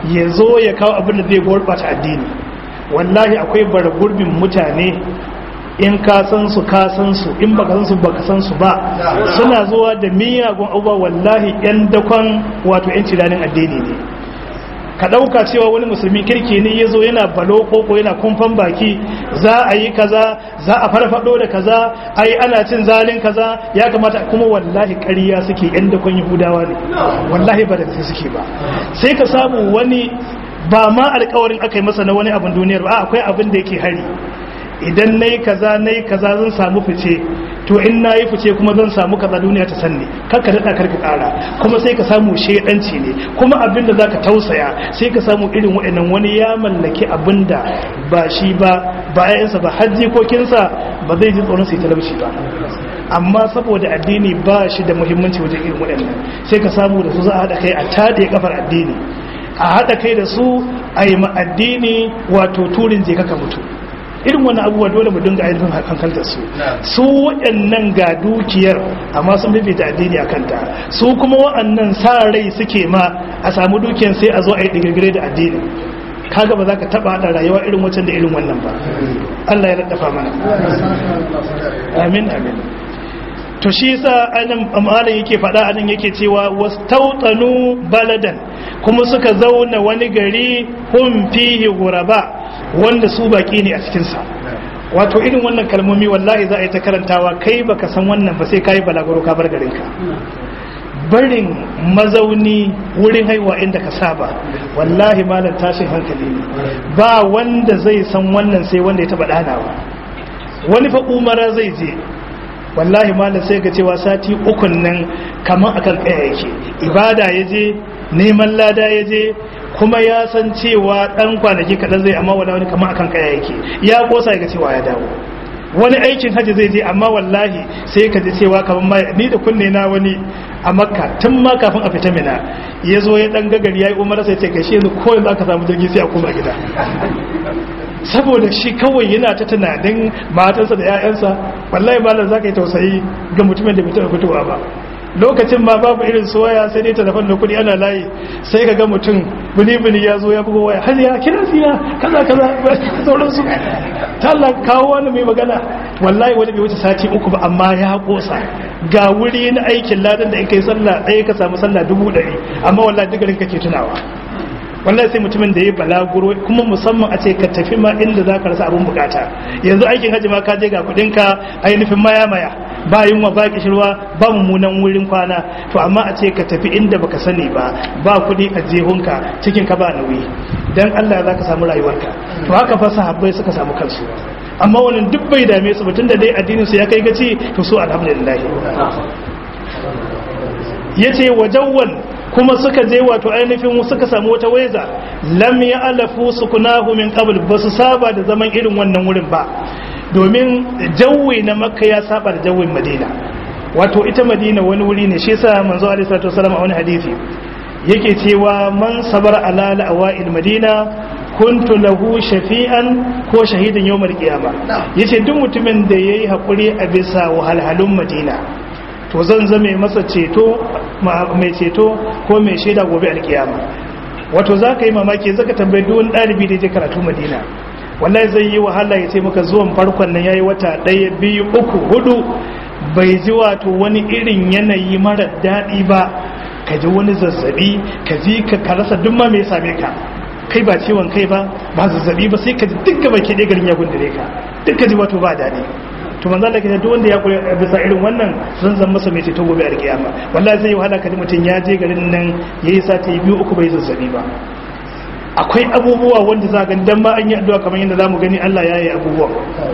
Speaker 1: ya zo ya kawo abin da zai gurbata addini wallahi akwai bara gurbin mutane in ka san su ka san su in baka san su baka san su ba suna zuwa da miyagun abubuwa wallahi yan dakon wato yan ciranin addini ne ka ɗauka cewa wani musulmi kirki ne ya zo yana balo koko yana kumfan baki za a yi kaza za a farfado da kaza ai ana cin zalin kaza ya kamata kuma wallahi ƙarya suke yan dakon yahudawa ne wallahi ba da suke ba sai ka samu wani ba ma alkawarin aka yi masa na wani abin duniyar ba akwai abin da yake hari idan na yi kaza na yi kaza zan samu fice to in na yi fice kuma zan samu kaza duniya ta sanni karka daɗa karka ƙara kuma sai ka samu shaidanci ne kuma abinda za ka tausaya sai ka samu irin waɗannan wani ya mallaki abinda ba shi ba ba yayansa ba har jikokinsa ba zai ji tsoron sai talauci ba amma saboda addini ba shi da muhimmanci wajen irin waɗannan sai ka samu da su za a haɗa kai a taɗe kafar addini a haɗa kai da su a yi ma addini wato turin je kaka mutu irin wani abubuwa dole mu dinga ainihin hankalta su su waɗannan ga dukiyar amma sun bibita addini a kanta su kuma waɗannan sa rai suke ma a samu dukiyar sai a zo a yi digirgire da addini kaga ba za ka taɓa haɗa rayuwa irin wancan da irin wannan ba Allah ya raɗafa mana amin amin to shi yasa anan amalan yake faɗa anan yake cewa wastautanu baladan kuma suka zauna wani gari hum fihi ghuraba wanda su baki ne a cikinsa wato irin wannan kalmomi wallahi za a yi ta karantawa kai baka san wannan ba sai kayi balaguro ka bar garinka barin mazauni wurin haihuwa inda ka saba wallahi malam tashin hankali ne ba wanda zai san wannan sai wanda ya taba danawa wani fa umara zai je wallahi malam sai ga cewa sati ukun nan kamar akan kaya yake ibada ya je neman lada ya je kuma ya san cewa dan kwanaki kaɗan zai amma wala wani kamar akan kaya yake ya kosa ga cewa ya dawo wani aikin hajji zai je amma wallahi sai ka ji cewa kamar ma ni da kunne na wani a makka tun ma kafin a fita mina ya zo ya dan gagari ya yi umar sai ce gashi yanzu ko yanzu aka samu jirgi sai a koma gida saboda shi kawai yana ta tunanin matansa da 'ya'yansa wallahi malam za ka yi tausayi ga mutumin da bai taɓa fitowa ba lokacin ma babu irin soya sai dai telefon da kudi ana layi sai ka ga mutum bini-bini ya zo ya bugo waya har ya kira siya kaza kaza sauransu ta Allah kawo wani mai magana wallahi wani bai wuce sati uku ba amma ya kosa ga wuri na aikin ladan da in kai sallah ɗaya ka samu sallah dubu ɗari amma wallahi duk garin kake tunawa wallahi sai mutumin da ya balaguro kuma musamman a ce ka tafi ma inda za ka rasa abin bukata yanzu aikin hajji ma ka je ga kudinka ainihin maya maya ba yunwa ba kishirwa ba mummunan wurin kwana to amma a ce ka tafi inda baka sani ba ba kudi a jehunka cikin ka ba nauyi dan Allah za ka samu rayuwarka to haka fa sahabbai suka samu kansu amma wannan duk bai dame su mutum da dai addinin su ya kai gaci to su alhamdulillah yace wajawwan kuma suka je wato ainihin suka samu wata waiza lam ya alafu sukunahu min qabl ba su saba da zaman irin wannan wurin ba domin jawi na makka ya saba da jawin madina wato ita madina wani wuri ne shi yasa manzo alaihi salatu wasallam a wani hadisi yake cewa man sabara ala la'awa'il madina kuntu lahu shafi'an ko shahidan yawmal qiyama yace duk mutumin da yayi hakuri a bisa wahalhalun madina to zan zame masa ceto mai ceto ko mai shaida gobe alkiyama wato za ka yi mamaki zaka tambayi duwan ɗalibi da je karatu madina wallahi zai yi wahala ya ce maka zuwan farkon nan yayi wata ɗaya biyu uku hudu bai ji wato wani irin yanayi mara daɗi ba ka ji wani zazzabi ka ji ka rasa duk ma me ya same ka kai ba ciwon kai ba ba zazzabi ba sai ka ji duk gaba ke ɗaya garin ya gundure ka duk ka ji wato ba daɗi to manzo Allah kace duk wanda ya kure bisa irin wannan zan zan masa mai ceto gobe a kiyama wallahi zai wahala kaji mutun ya je garin nan yayi sati biyu uku bai zazzabi ba akwai abubuwa wanda za ga dan ma an yi addu'a kamar yadda zamu gani Allah ya yi abubuwa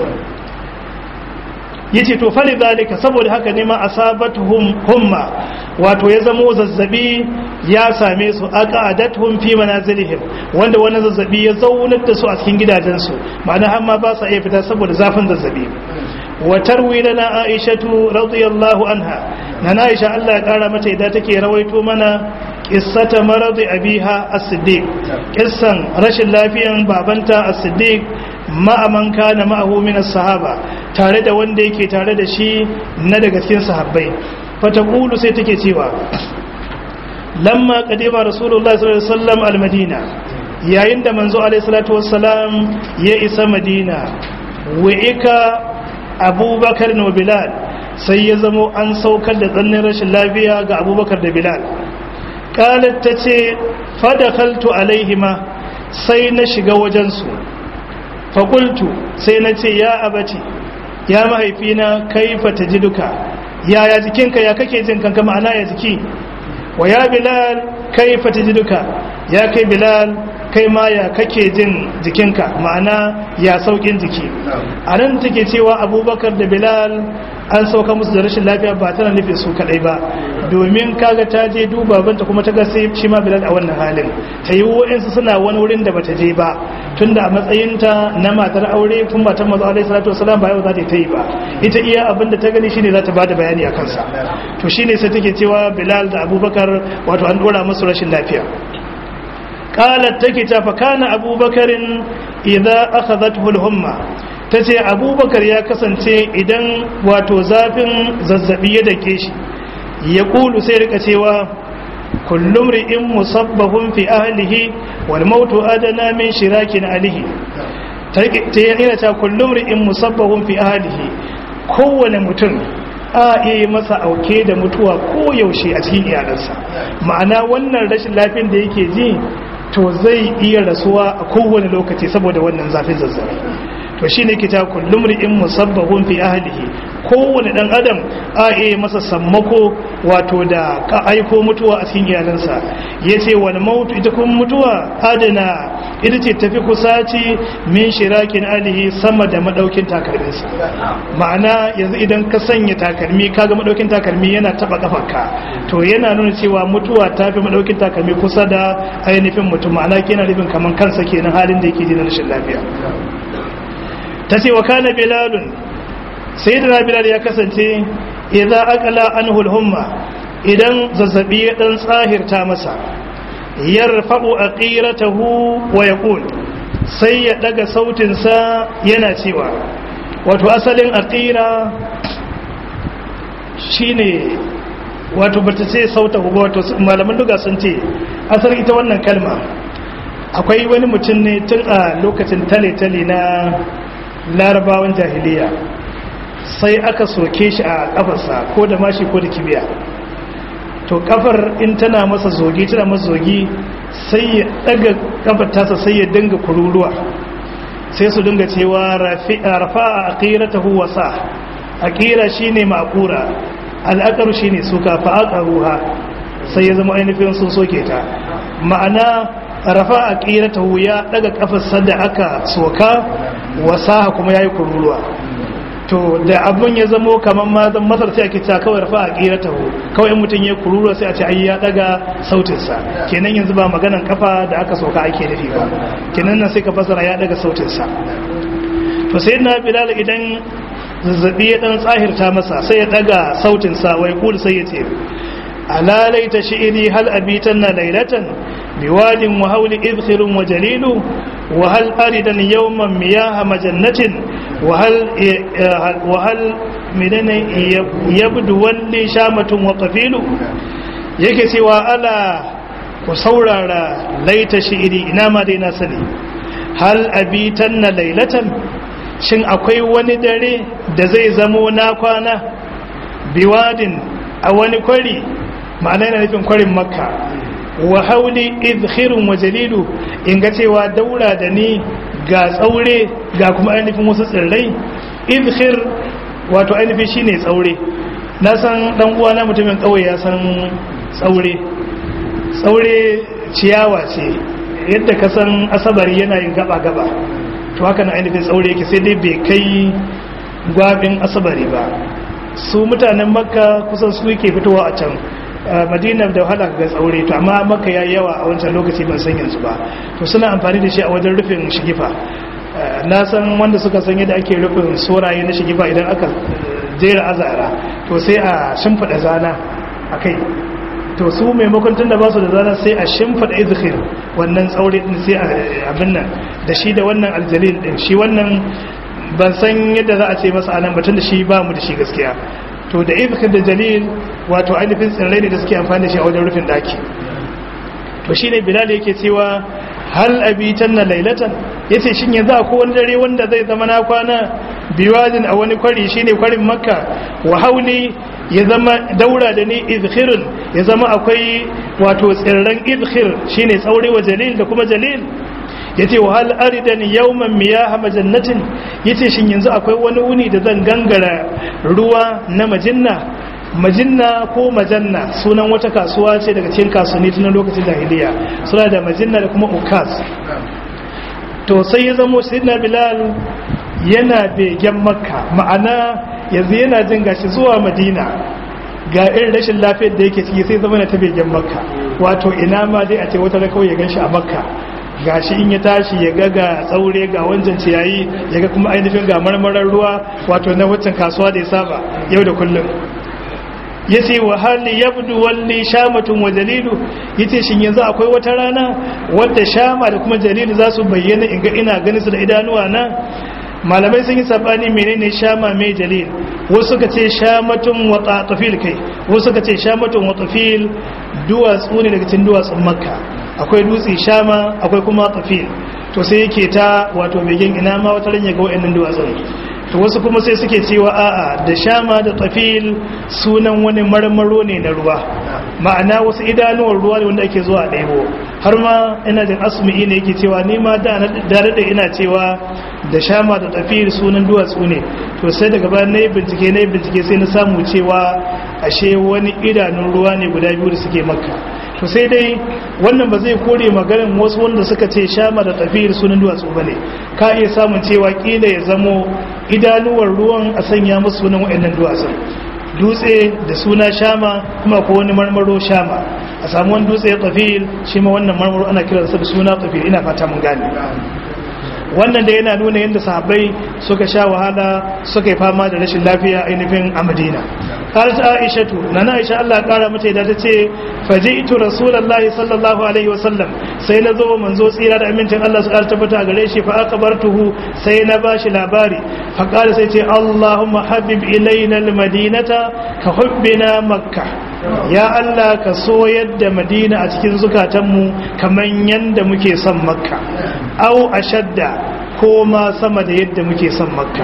Speaker 1: yace to fali zalika saboda haka ne ma asabatuhum humma wato ya zamo zazzabi ya same su aqadatuhum fi manazilihim wanda wani zazzabi ya zaunar da su a cikin gidajensu ma'ana har ma ba sa iya fita saboda zafin zazzabi wa tarwi lana aishatu radiyallahu anha na aisha Allah ya kara mata idan take rawaito mana qissata maradi abiha as-siddiq kissan rashin lafiyan babanta as-siddiq ma'a man kana ma'ahu min as-sahaba tare da wanda yake tare da shi na daga cikin sahabbai fataqulu sai take cewa lamma qadima rasulullahi sallallahu alaihi wasallam al-madina yayin da manzo alaihi salatu wassalam ya isa madina wa'ika abubakar da bilal sai ya zamo an saukar da tsannin rashin lafiya ga abubakar da bilal kalat ta ce fadakaltu alaihima sai na shiga wajensu fakultu sai na ce ya abati ya mahaifina kaifa ta ji duka yaya jikinka ya kake jin kanka ma'ana ya jiki wa ya bilal kaifa ta ji duka ya kai bilal kai ma ya kake jin jikinka ma'ana ya saukin jiki a nan take cewa abubakar da bilal an sauka musu da rashin lafiya ba tana nufin su kadai ba domin kaga ta je duba banta kuma ta ga sai shi ma bilal a wannan halin ta yi wa'insu suna wani wurin da bata je ba tunda a matsayinta na matar aure kuma matan mazu alaihi salatu wasalam ba yau za ta yi ba ita iya abin da ta gani shine za ta bada bayani a kansa to shine sai take cewa bilal da abubakar wato an dora musu rashin lafiya qalat take ta fa kana abubakarin idza akhadhathu al-humma tace abubakar ya kasance idan wato zafin zazzabi ya dake shi ya kulu sai rika cewa kullum ri'in musabbahun fi ahlihi wal mautu adana min shirakin alihi ta yana ta kullum ri'in musabbahun fi ahlihi kowane mutum a iya masa auke da mutuwa ko yaushe a cikin iyalansa ma'ana wannan rashin lafiyar da yake ji to zai iya rasuwa a kowane lokaci saboda wannan zafin zazzabi to shi ne kita kullum ri'in musabbahun fi ahlihi kowane dan adam a iya masa sammako wato da ka aiko mutuwa a cikin iyalansa ya ce wani mautu ita kuma mutuwa adana ita ce tafi kusaci min shirakin alihi sama da madaukin takalminsa ma'ana yanzu idan ka sanya takalmi kaga madaukin takalmi yana taba kafarka to yana nuna cewa mutuwa ta fi madaukin takalmi kusa da ainihin mutum ma'ana kenan nufin kaman kansa kenan halin da yake ji na rashin lafiya ta ce wa kana bilalun sai da bilal ya kasance idza aqala anhu al-humma idan zazzabi ya dan tsahirta masa yarfa'u aqiratahu wa yaqul sai ya daga sautin sa yana cewa wato asalin aqira shine wato bata ce sautahu ba wato malaman duga sun ce asar ita wannan kalma akwai wani mutum ne tun a lokacin tale-tale na larabawan jahiliya sai aka soke shi a kafarsa ko da mashi ko da kibiya to kafar in tana masa zogi tana masa zogi sai ya daga kafar tasa sai ya dinga kururuwa sai su dinga cewa rafa a aqiratahu wasa aqira shine maqura al'aqaru shine suka fa aqaruha sai ya zama ainihin sun soke ta ma'ana rafa aqiratahu ya daga kafar da aka soka wasa kuma yayi kururuwa to da abun ya zamo kamar mazan masar sai ake cewa kawai rafa a ƙiratahu kawai mutum ya kurura sai a ce ai ya daga sautinsa kenan yanzu ba maganan kafa da aka soka ake nufi ba kenan nan sai ka fasara ya daga sautinsa to sai na bilal idan zazzabi ya dan tsahirta masa sai ya daga sautinsa wai kul sai ya ce alalai ta shi'iri hal abitan na lailatan biwadin wa hauli izkhirun wa jalilu wa hal aridan yawman miyaha majannatin wahal menene yabdu walli shamatun wa qafilu yake cewa ala ku saurara laita shi'iri ina ma dai na sani hal abitan na lailatan shin akwai wani dare da zai zamo na kwana biwadin a wani kwari ma'ana yana nufin kwarin makka wa hauli idkhirun wa jalilu in ga cewa daura da ni ga tsaure ga kuma ainihin wasu tsirrai idkhir wato ainihin shine tsaure na san dan uwa na mutumin kauye ya san tsaure tsaure ciyawa ce yadda ka san asabari yana yin gaba gaba to haka na ainihin tsaure yake sai dai bai kai gwabin asabari ba su mutanen makka kusan su yake fitowa a can madina da wahala ga tsaure to amma maka ya yawa a wancan lokaci ban san yanzu ba to suna amfani da shi a wajen rufin shigifa na san wanda suka san yadda ake rufin soraye na shigifa idan aka jera azara to sai a shimfiɗa zana a kai to su maimakon tun da ba su da zana sai a shimfiɗa izhir wannan tsaure din sai a abin nan da shi da wannan aljalil din shi wannan ban san yadda za a ce masa anan batun da shi ba mu da shi gaskiya to da izhir da jalil wato ainihin tsirrai ne da suke amfani da shi a wajen rufin daki to shine bilal yake cewa hal abitan na lailatan yace shin yanzu akwai wani dare wanda zai zama na kwana biwadin a wani kwari shine kwarin makka wa hauli ya zama daura da ni izkhirun ya zama akwai wato tsirran izkhir shine tsaure wa jalil da kuma jalil yace wa hal aridan yawman miyaha majannatin yace shin yanzu akwai wani wuni da zan gangara ruwa na majinna majinna ko majanna sunan wata kasuwa ce daga cikin kasuwanni tun lokacin jahiliya suna da majinna da kuma ukas to sai ya zamo sayyidina bilal yana begen makka ma'ana yanzu yana jin gashi zuwa madina ga irin rashin lafiyar da yake ciki sai zama na ta begen makka wato ina ma dai a ce wata da kawai ya ganshi a makka gashi in ya tashi ya ga ga tsaure ga wancan ciyayi ya ga kuma ainihin ga marmarar ruwa wato na waccan kasuwa da ya saba yau da kullum ya ce wa hali yabdu walli shamatun wa jalilu ya ce shi yanzu akwai wata rana wadda shama da kuma jalilu za su bayyana in ga ina ganin su da idanuwa na malamai sun yi sabani menene shama mai jalil wasu suka ce shamatun wa tatafil kai wasu suka ce shamatun wa tafil duwatsu ne daga cikin duwatsun makka akwai dutse shama akwai kuma tafil to sai yake ta wato begen ina ma wata ran ya ga wayannan duwatsun to wasu kuma sai suke cewa a'a da shama da tafil sunan wani marmaro ne na ruwa ma'ana wasu idanuwar ruwa ne wanda ake zuwa ɗaibo har ma ina jin asumi ne yake cewa ni ma da da ina cewa da shama da tafil sunan duwatsu ne to sai daga bayan nayi bincike nayi bincike sai na samu cewa ashe wani idanun ruwa ne guda biyu da suke makka to sai dai wannan ba zai kore maganin wasu wanda suka ce shama da tafiyar sunan duwatsu ba ne ka iya samun cewa kila ya zamo idanuwar ruwan a sanya musu sunan wa'annan duwatsun dutse da suna shama kuma ko wani marmaro shama a samu wani dutse tafiyar shi ma wannan marmaro ana kiransa da suna tafiyar ina fata mun gane wannan da yana nuna yadda sahabbai suka sha wahala suka yi fama da rashin lafiya ainihin a madina قالت عائشة نانا عائشة الله قال متى إذا تتي فجئت رسول الله صلى الله عليه وسلم سينزو منزو سيرا دا أمنتين الله سؤال تبتا غريشي فأقبرته سينباش لاباري فقال سيتي اللهم حبب إلينا المدينة كحبنا مكة ya Allah ka so yadda madina a cikin zukatanmu kamar yadda muke son makka au ashadda ko ma sama da yadda muke son makka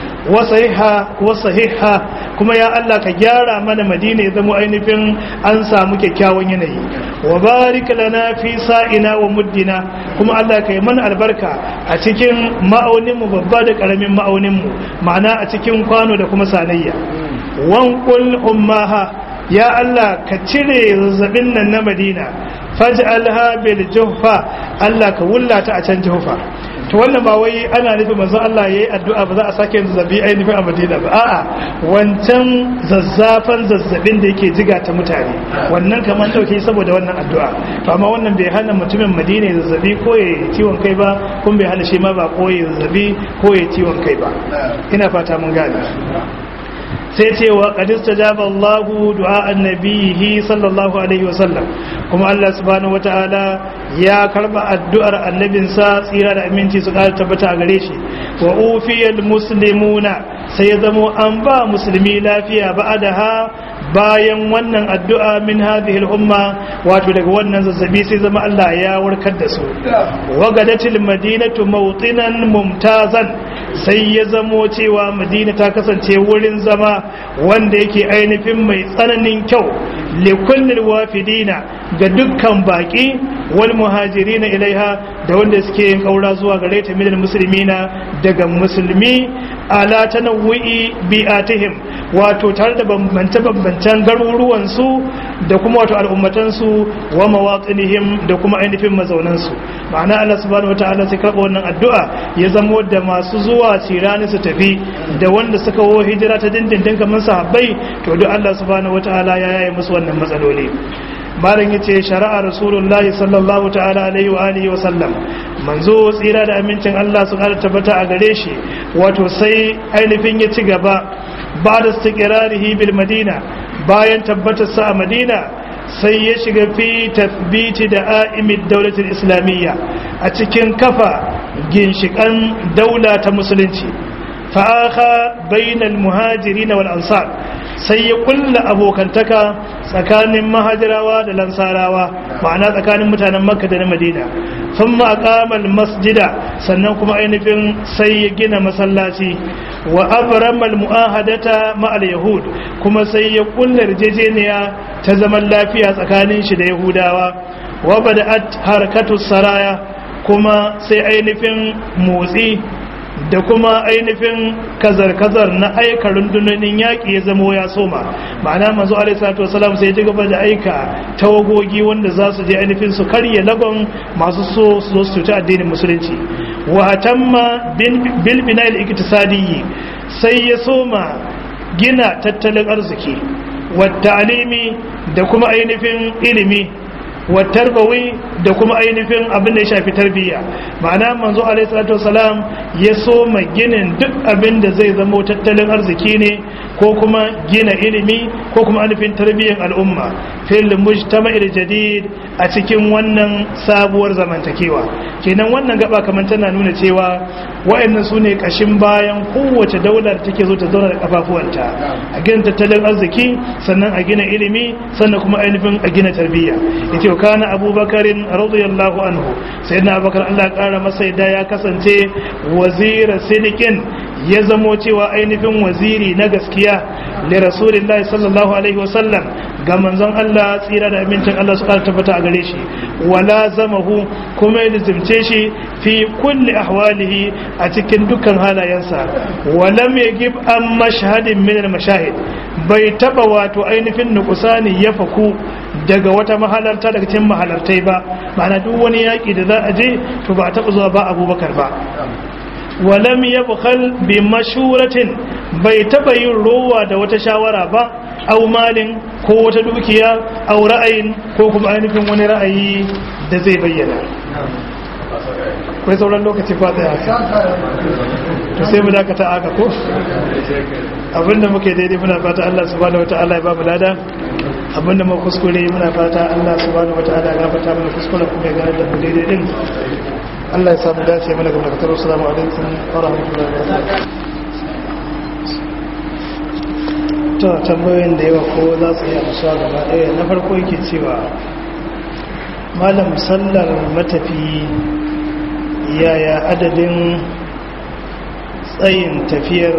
Speaker 1: wasahiha kuma ya Allah ka gyara mana madina ya zama ainihin an samu kyakkyawan yanayi wa barik lana fi sa'ina wa muddina kuma Allah ka yi mana albarka a cikin ma'auninmu babba da karamin ma'auninmu ma'ana a cikin kwano da kuma sanayya wankul ummaha ya Allah ka cire zazzabin nan na madina faj'alha bil juhfa Allah ka wullata a can juhfa to wannan ba wai ana nufin manzo Allah yayi addu'a ba za a sake zazzabi ainihin a Madina ba a'a wancan zazzafan zazzabin da yake jiga ta mutane wannan kamar dauke saboda wannan addu'a to amma wannan bai hana mutumin Madina ya zazzabi ko ya ciwon kai ba kun bai hana shi ma ba ko ya zazzabi ko ya ciwon kai ba ina fata mun gane sai ce wa qadista jaba Allahu du'a annabihi sallallahu alaihi wa sallam kuma Allah subhanahu wataala ya karba addu'ar annabinsa tsira da aminci su ƙara tabbata a gare shi wa ufiyal muslimuna sai ya zamo an ba musulmi lafiya ba'adaha bayan wannan addu'a min hadhihi al-umma wato daga wannan zazzabi sai zama Allah ya warkar da su wagadatil madinatu mawtinan mumtazan sai ya zamo cewa madina ta kasance wurin zama wanda yake ainihin mai tsananin kyau likullil wafidina ga dukkan baki wal muhajirina ilaiha da wanda suke yin kaura zuwa gare ta minal muslimina daga musulmi ala tanawwi bi'atihim wato tare da bambance-bambancen garuruwansu da kuma wato al'ummatansu wa mawatsinihim da kuma ainihin mazaunansu ma'ana Allah subhanahu wata'ala sai karɓa wannan addu'a ya zamo da masu zuwa cirani su tafi da wanda suka wo hijira ta dindindin kamar sahabbai to duk Allah subhanahu wata'ala ya yaye musu wannan matsaloli malam yace shari'a rasulullahi sallallahu ta'ala alaihi wa alihi wa sallam manzo tsira da amincin Allah su ƙara tabbata a gare shi wato sai ainihin ya ci gaba ba da istiqrarihi bil madina bayan tabbatar sa a madina sai ya shiga fi tathbiti da a'imid daulatul islamiyya a cikin kafa ginshikan daula ta musulunci fa'aka bainal muhajirin wal ansar sai ya kulla abokantaka tsakanin mahajirawa da lansarawa ma'ana tsakanin mutanen makka da na madina sun maƙamal masjida sannan kuma ainihin sai ya gina masallaci wa abramal mu'ahadata ma'al yahud kuma sai ya kulla yarjejeniya ta zaman lafiya tsakanin shi da yahudawa wa bada'at harakatu saraya kuma sai ainihin motsi da kuma ainihin kazar-kazar na aika rundunonin yaƙi ya zamo ya soma ma'ana manzo alaihissalatu wasalam sai ji gaba da aika tawagogi wanda za su je ainihin su karya lagon masu so su zo su cuta addinin musulunci wa tamma bil bina'il iktisadiyyi sai ya soma gina tattalin arziki wa ta'limi da kuma ainihin ilimi wa tarbawi da kuma ainihin abin da ya shafi tarbiyya ma'ana manzo alaihi salatu wasalam ya so ginin duk abin da zai zama tattalin arziki ne ko kuma gina ilimi ko kuma ainihin tarbiyyar al'umma fil mujtama'il jadid a cikin wannan sabuwar zamantakewa kenan wannan gaba kamar tana nuna cewa wa'annan su ne kashin bayan kowace daular take zo ta zauna da kafafuwanta a gina tattalin arziki sannan a gina ilimi sannan kuma ainihin a gina tarbiyya yace kana abubakarin radiyallahu anhu sayyidina abubakar Allah ya kara masa yadda ya kasance wazira sidikin ya zamo cewa ainihin waziri na gaskiya li rasulillahi sallallahu alaihi wasallam ga manzon Allah tsira da amincin Allah su kara tabbata a gare shi wala zamahu kuma ya lizimce shi fi kulli ahwalihi a cikin dukkan halayensa walam yagib an mashhadin min al-mashahid bai taba wato ainihin nukusani ya faku daga wata mahalarta daga cikin mahalartai ba ma'ana duk wani yaƙi da za a je to ba a taɓa zuwa ba abubakar ba walam ya bukal bi mashuratin bai taɓa yin rowa da wata shawara ba au malin ko wata dukiya au ra'ayin ko kuma ainihin wani ra'ayi da zai bayyana kai sauran lokaci ba ta yaka to sai mu dakata aka ko abinda muke daidai muna fata Allah subhanahu wataala ya ba mu lada abinda mu kuskure muna fata Allah subhanahu wataala ya gafarta mana kuskure kuma ya gane da mu daidai din Allah ya samu dace mana ga barkatar assalamu alaikum wa rahmatullahi wa barakatuh to tambayoyin da yawa ko za su yi amsa gaba ɗaya na farko yake cewa malam sallar matafi yaya adadin tsayin tafiyar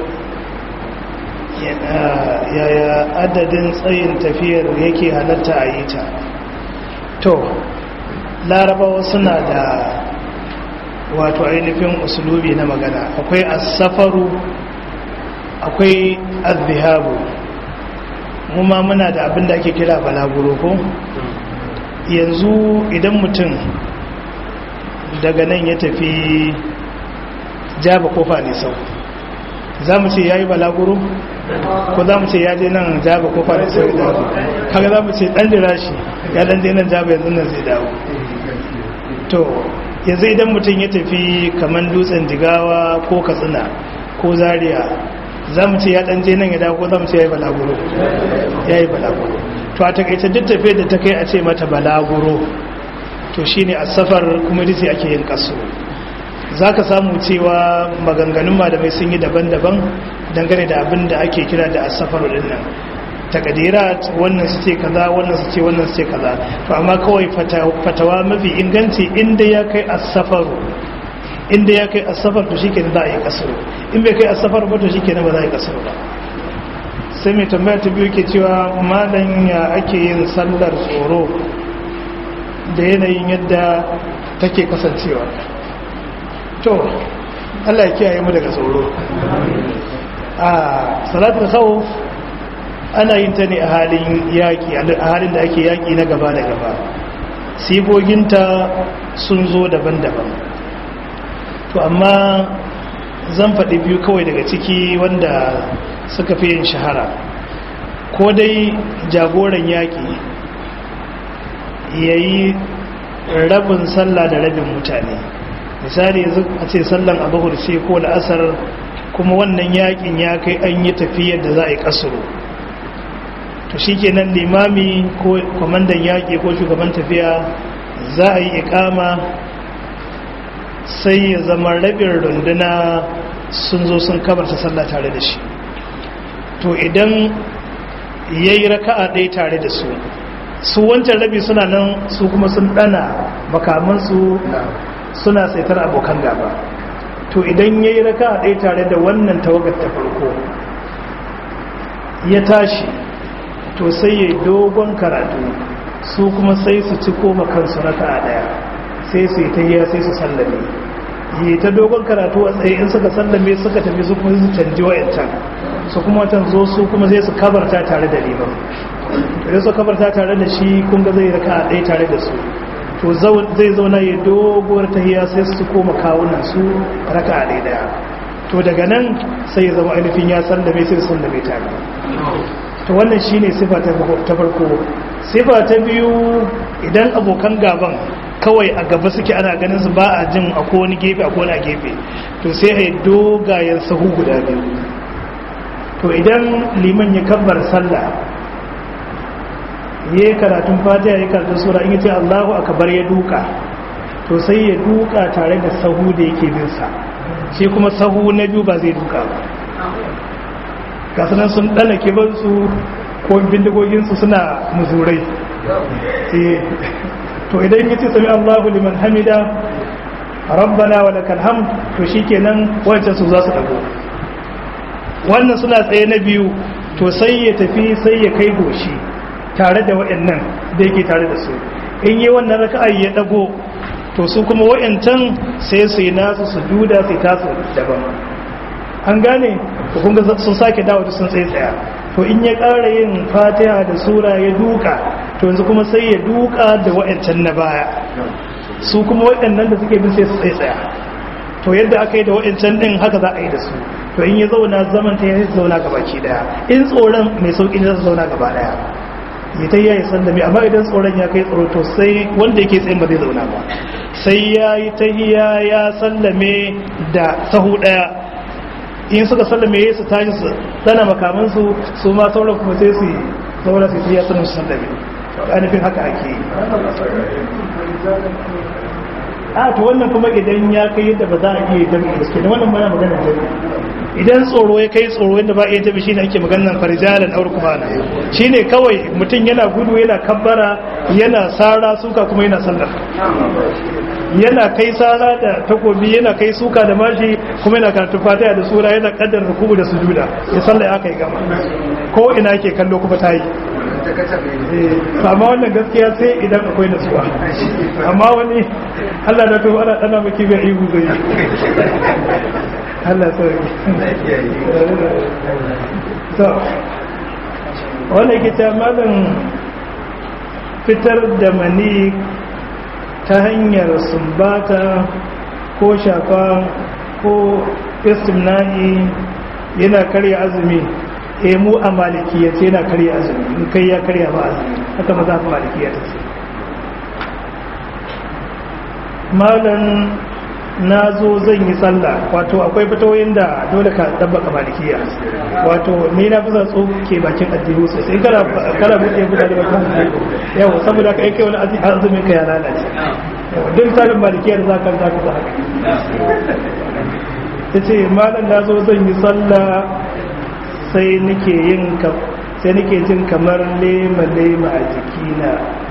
Speaker 1: yaya adadin tsayin tafiyar yake halatta a yi ta to larabawa suna da wato ainihin usulubi na magana akwai asafaru akwai azzihabu kuma muna da abin da ake kira balaguro ko yanzu idan mutum daga nan ya tafi jaba kofa ne sau za mu ce ya yi balaguro ko za mu ce ya je nan jaba kofa ne sau ya dawo kaga za mu ce dan jira shi ya dan je nan jaba yanzu nan zai dawo to yanzu idan mutum ya tafi kamar dutsen jigawa ko katsina ko zaria za mu ce ya dan je nan ya dawo ko za mu ce ya yi balaguro ya yi balaguro to a takaice duk tafiyar da ta kai a ce mata balaguro to shine a safar kuma ita ake yin kaso za ka samu cewa maganganun malamai sun yi daban-daban dangane da abin da ake kira da asafar din nan takadirat wannan su ce kaza wannan su ce wannan su ce kaza to amma kawai fatawa mafi inganci inda ya kai asafaru inda ya kai asafar to shikenan za a yi kasaro in bai kai asafar ba to shikenan ba za a yi kasaro ba sai mai tambaya ta biyu ke cewa malam ya ake yin sallar tsoro da yanayin yadda take kasancewa to Allah ya kiyaye mu daga tsoro a salatul khawf ana yin ta ne a halin yaki a halin da ake yaki na gaba da gaba sigoginta sun zo daban-daban to amma zan faɗi biyu kawai daga ciki wanda suka fi yin shahara ko dai jagoran yaƙi ya yi rabin sallah da rabin mutane misali yanzu a ce sallan abubuwar ce ko la'asar kuma wannan yaƙin ya kai an yi tafiyar da za a yi ƙasuru to shi kenan limami ko kwamandan yaƙi ko shugaban tafiya za a yi ikama sai ya zama rabin runduna sun zo sun kabarta sallah tare da shi to to idan ya yi raka'a ɗaya tare da su su wancan rabi suna nan su kuma sun ɗana makamansu suna saitar abokan gaba to idan ya yi raka'a ɗaya tare da wannan tawagar ta farko ya tashi to sai ya yi dogon karatu su kuma sai su ci koma kansu raka'a ɗaya sai su yi ta yi sai su sallame yi ta dogon karatu a tsaye in suka sallame suka tafi su kuma su canji wa'yancan su kuma watan zo su kuma zai su kabarta tare da liman idan su kabarta tare da shi kun ga zai raka a ɗaya tare da su to zai zauna ya doguwar tahiya sai su koma kawunan su raka a ɗaya ɗaya to daga nan sai ya zama ainihin ya sallame sai su sallame tare to wannan shine sifa ta farko sifa ta biyu idan abokan gaban kawai a gaba suke ana ganin su ba a jin a wani gefe a wani a gefe to sai a yi dogayen sahu guda biyu to idan liman ya kabbar sallah ya yi karatun fatiha ya karatun sura in ce allahu akabar ya duka to sai ya duka tare da sahu da yake binsa shi kuma sahu na biyu ba zai duka ba gasanan sun ɗana kibansu ko bindigoginsu suna muzurai to idan ya ce sami Allahu liman hamida rabbana wa lakal hamd to shikenan wancan su za su dago wannan suna tsaye na biyu to sai ya tafi sai ya kai goshi tare da wayannan da yake tare da su in yi wannan raka'a ya dago to su kuma wayancan sai su yi nasu sujuda sai tasu daban an gane to kun ga sun sake dawo da sun tsaye tsaya to in ya ƙara yin fatiha da sura ya duka to yanzu kuma sai ya duka da wa'ancan na baya su kuma waɗannan da suke bin sai su tsaya to yadda aka yi da wa'ancan ɗin haka za a yi da su to in ya zauna zaman ta ya zauna gaba ki daya in tsoron mai sauƙi ne za su zauna gaba daya ya ta yi sallami amma idan tsoron ya kai tsoro to sai wanda yake tsayin ba zai zauna ba sai ya yi ta ya sallame da sahu ɗaya in suka sallame su tashi su dana makamansu su ma sauran kuma sai su saura su ya sanin su sallame ainihin haka ake yi a to wannan kuma idan ya kai yadda ba za a iya jami'i gaske da wannan bana maganar jami'i idan tsoro ya kai tsoro yadda ba a iya jami'i shine ake maganar farijalan aure kuma na shine kawai mutum yana gudu yana kabbara yana sara suka kuma yana sallar yana kai sara da takobi yana kai suka da mashi kuma yana karatu fatiha da sura yana kaddar ruku'u da sujuda ya sallai aka yi gama ko ina yake kallo kuma ta yi amma wannan gaskiya sai idan akwai nasuwa amma wani Allah da tuhu ana dana maki bai ihu zai Allah sauki so wanda yake ta malin fitar da mani ta hanyar sumbata ko shafa ko istimna'i yana karya azumi e mu a malikiya ce yana karya azumi in kai ya karya ba azumi haka maza fi malikiya ta ce malan na zo zan yi sallah wato akwai fitoyin da dole ka dabbaka malikiya wato ni na fi zatso ke bakin addini sosai kana kana buɗe buɗe da bakin yau saboda ka aike wani azumin ka ya lalace duk tsarin malikiya da zaka zaka za haka ta ce malam na zo zan yi sallah sai nake yin sai nake jin kamar lema lema a jikina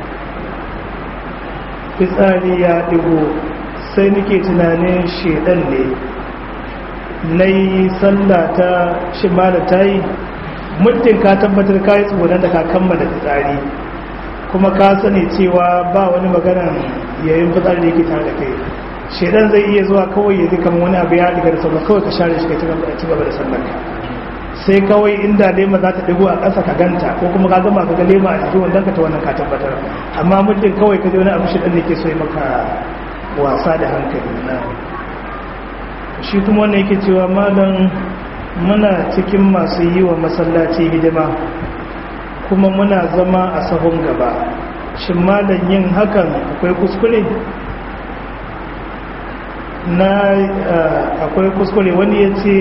Speaker 1: fitsari ya ɗigo sai nake tunanin shedan ne na yi sallata shi mala ta yi muddin ka tabbatar ka yi tsoron da ka kammala fitsari kuma ka sani cewa ba wani maganan yayin fitsari da yake tare da kai shedan zai iya zuwa kawai ya ji kamar wani abu ya diga da sauran kawai ka share shi ka ci gaba da sallar sai kawai inda lema za ta ɗigo a ƙasa ka ganta ko kuma ka gama ka ga lema a jikin wannan ka ta wannan ka tabbatar amma muddin kawai ka ji wani abu shedan da ke so ya maka wasa da hankali na shi kuma wanda yake cewa malam muna cikin masu yi wa masallaci hidima kuma muna zama a sahun gaba shin malam yin hakan akwai kuskure na akwai kuskure wani ya ce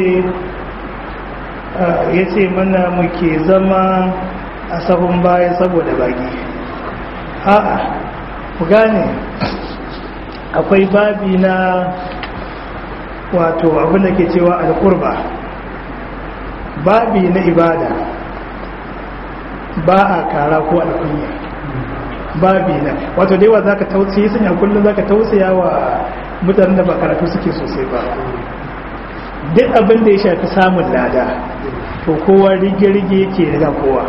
Speaker 1: ya ce mana muke zama a sahun baya saboda baki a'a ku gane akwai babi na wato abinda ke cewa alkurba babi na ibada ba a kara ko alkunya babi na wato da yawa za ka tausayi sun kullum za ka tausaya wa mutanen da ba karatu suke sosai ba duk abin da ya shafi samun lada to kowa rige-rige yake riga kowa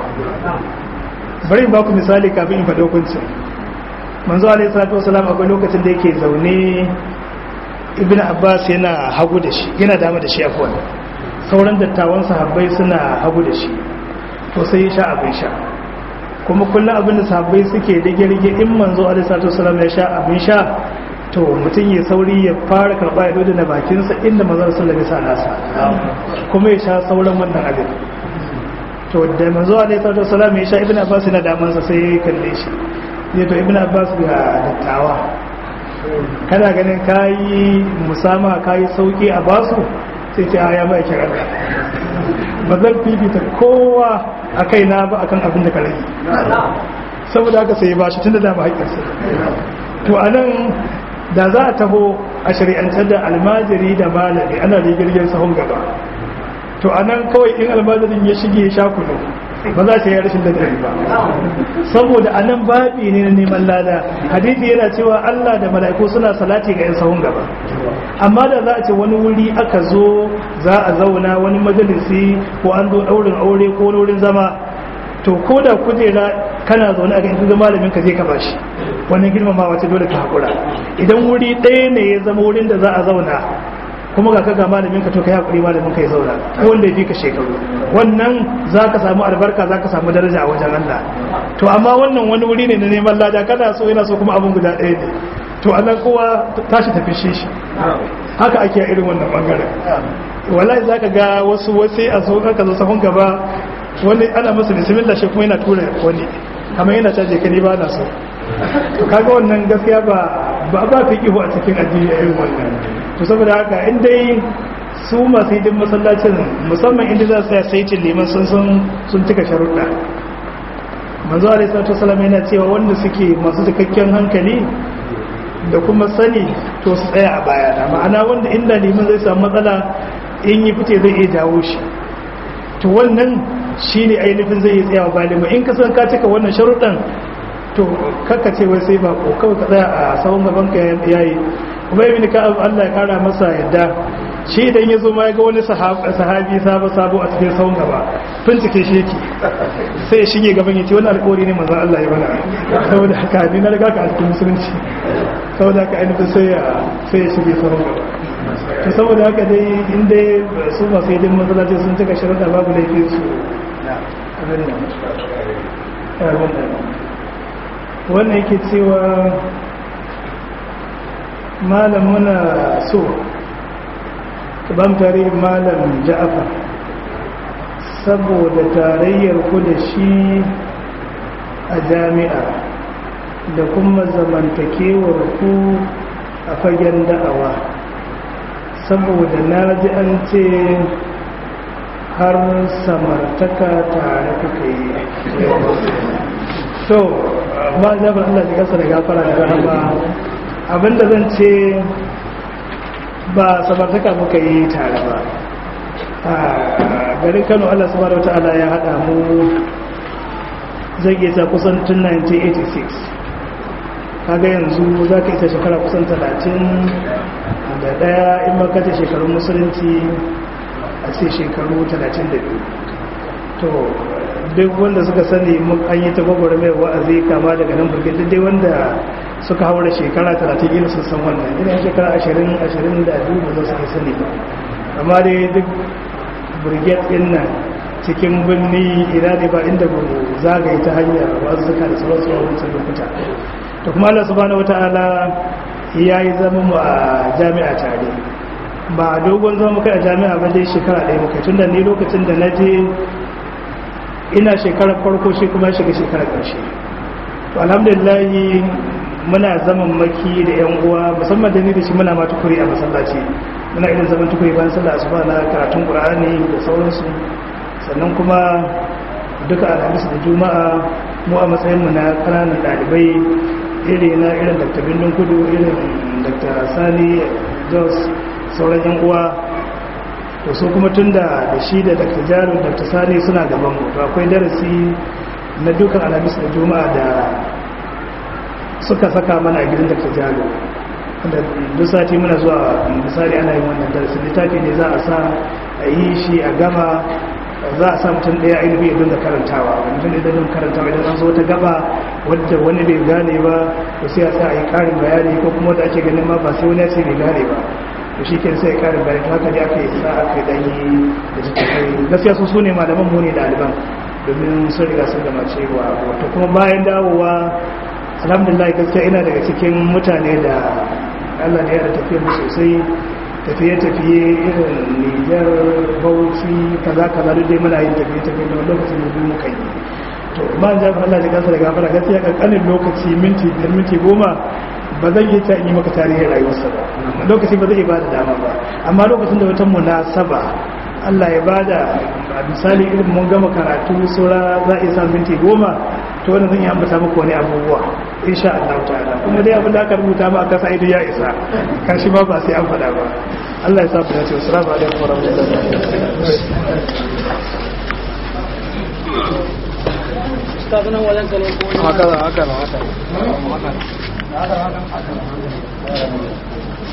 Speaker 1: bari ba ku misali kafin in faɗi hukuncin manzo alaihi salatu wasalam akwai lokacin da yake zaune ibn abbas yana hagu da shi yana dama da shi afwan sauran dattawan sahabbai suna hagu da shi to sai ya sha abin sha kuma kullum abin da sahabbai suke rige-rige in manzo alaihi salatu wasalam ya sha abin sha to mutum ya sauri ya fara karɓa ya dole na bakinsa inda manzo sallallahu alaihi nasa kuma ya sha sauran wannan abin to da manzo alaihi salatu wasalam ya sha ibn abbas yana damansa sai ya kalle shi zai to ibn abbas ga dattawa kana ganin kayi musama kayi sauki a basu sai ce ya mai kira ba zan fifita kowa a kai na ba akan abin da ka rage saboda haka sai ba shi tun da dama haƙƙinsa to a nan da za a taho a shari'antar da almajiri da malami ana rigirgin sahun gaba to a nan kawai in almajirin ya shige ya sha kunu ba za ta yi rashin ladabi ba saboda a nan babi ne na neman lada hadithi yana cewa Allah da mala'iku suna salati ga 'yan sahun gaba amma da za a ce wani wuri aka zo za a zauna wani majalisi ko an zo ɗaurin aure ko wani wurin zama to ko da kujera kana zaune a ga inda malamin ka je ka bashi wannan girmamawa ce dole ka haƙura idan wuri ɗaya ne ya zama wurin da za a zauna kuma ga kaga malamin ka to kai hakuri malamin ka ya zauna ko wanda ya fi ka shekaru wannan za ka samu albarka za ka samu daraja a wajen Allah to amma wannan wani wuri ne na neman lada kana so yana so kuma abin guda ɗaya ne to anan kowa tashi tafi shi shi haka ake a irin wannan bangaren wallahi za ka ga wasu wasu a so ka zo sahun gaba wani ana masa bismillah shi kuma yana tura wani kamar yana caje ka ni ba na so to kaga wannan gaskiya ba ba ba fiqihu a cikin addini a irin wannan to saboda haka in dai su masu hidin masallacin musamman inda za su ya saitin liman sun sun cika sharuɗa manzo alaihi salatu wasallam yana cewa wanda suke masu cikakken hankali da kuma sani to su tsaya a baya da ma'ana wanda inda liman zai samu matsala in yi fice zai iya jawo shi to wannan shine ainihin zai iya tsayawa bayan in ka san ka cika wannan sharuɗan to kakka ce wai sai bako kawai ka tsaya a sahun gaban ka yayi kuma ibn ka Allah ya kara masa yadda shi idan ya zo ma ya ga wani sahabi sabo sabo a cikin sahun gaba bincike shi yake sai ya shige gaban ya ce wani alƙawari ne manzon Allah ya bana saboda haka ni na riga ka a cikin musulunci saboda haka ainihin sai ya sai ya shige sahun gaba to saboda haka dai in dai su masu yi masallaci sun cika shirin da babu laifin su abin nan wannan yake cewa malam muna so ban tarihin malam ja'afa saboda tarayyar ku da shi a jami'a da kuma zamantakewar ku a fagen da'awa saboda na ji an ce har samartaka tare kuka yi to ba zaɓar Allah da gasa da gafara da rahama abinda zan ce ba samartaka muka yi tare ba a garin kano Allah subhanahu wata'ala ya haɗa mu zai iya kusan tun 1986 kaga yanzu za ka isa shekara kusan 30 da ɗaya in makata shekarun musulunci a ce shekaru 32 to duk wanda suka sani an yi ta gwagwara mai wa'azi kama daga nan burge duk dai wanda suka haura shekara 30 ila sun san wannan ina shekara 20 20 da biyu ba za su sani ba amma dai duk burge din nan cikin birni ina ne ba inda ba zagaye ta hanyar wazuka da sauransu a wancan lokuta to kuma Allah subhanahu wataala ya yi zama mu a jami'a tare ba dogon zama muka a jami'a ba dai shekara ɗaya muka tun da ni lokacin da na je ina shekarar farko shi kuma shiga shekarar ƙarshe to alhamdulillahi muna zaman maki da yan uwa musamman da ni da shi muna ma tukuri a masallaci muna irin zaman tukuri bayan sallah asuba na karatun qur'ani da sauransu sannan kuma duka alhamis da juma'a mu a matsayin mu na kananan ɗalibai iri na irin dr bindin kudu irin dr sani jos sauran yan uwa to su kuma tun da da shi da dr jarin dr sani suna gaban mu to akwai darasi na dukan alhamis da juma'a da suka saka mana a gidan dr jarin da duk sati muna zuwa misali ana yin wannan darasi littafi ne za a sa a yi shi a gama za a sa mutum ɗaya ainihin ya dinga karantawa mutum da dinga karantawa idan an zo ta gaba wadda wani bai gane ba to sai a sa a yi ƙarin bayani ko kuma wadda ake ganin ma ba sai wani ya ce bai gane ba to shi ke sai ƙarin bayani to haka ne aka yi sa aka yi ɗanyi da littattafai gaskiya su su ne malaman mu ne ɗaliban domin sun riga sun gama cewa wato kuma bayan dawowa alhamdulillah gaskiya ina daga cikin mutane da allah ne ya da tafiya mu sosai tafiye-tafiye irin nijar bauchi kaza kaza duk dai muna yin tafiye-tafiye da lokacin da biyu muka yi to ba an jafi allah ji kansa da gafara gaskiya kankanin lokaci minti biyar minti goma ba zan yi ta yi maka tarihin rayuwarsa ba lokaci ba zai ba da dama ba amma lokacin da wata munasaba Allah ya bada a misali irin mun gama karatu sura za a iya samun minti goma to wannan zan yi ambata muku wani abubuwa insha Allah ta'ala kuma dai abin da aka rubuta ma aka sai ya isa kashi ma ba sai an faɗa ba Allah ya sa ku dace assalamu alaikum wa rahmatullahi
Speaker 2: haka haka haka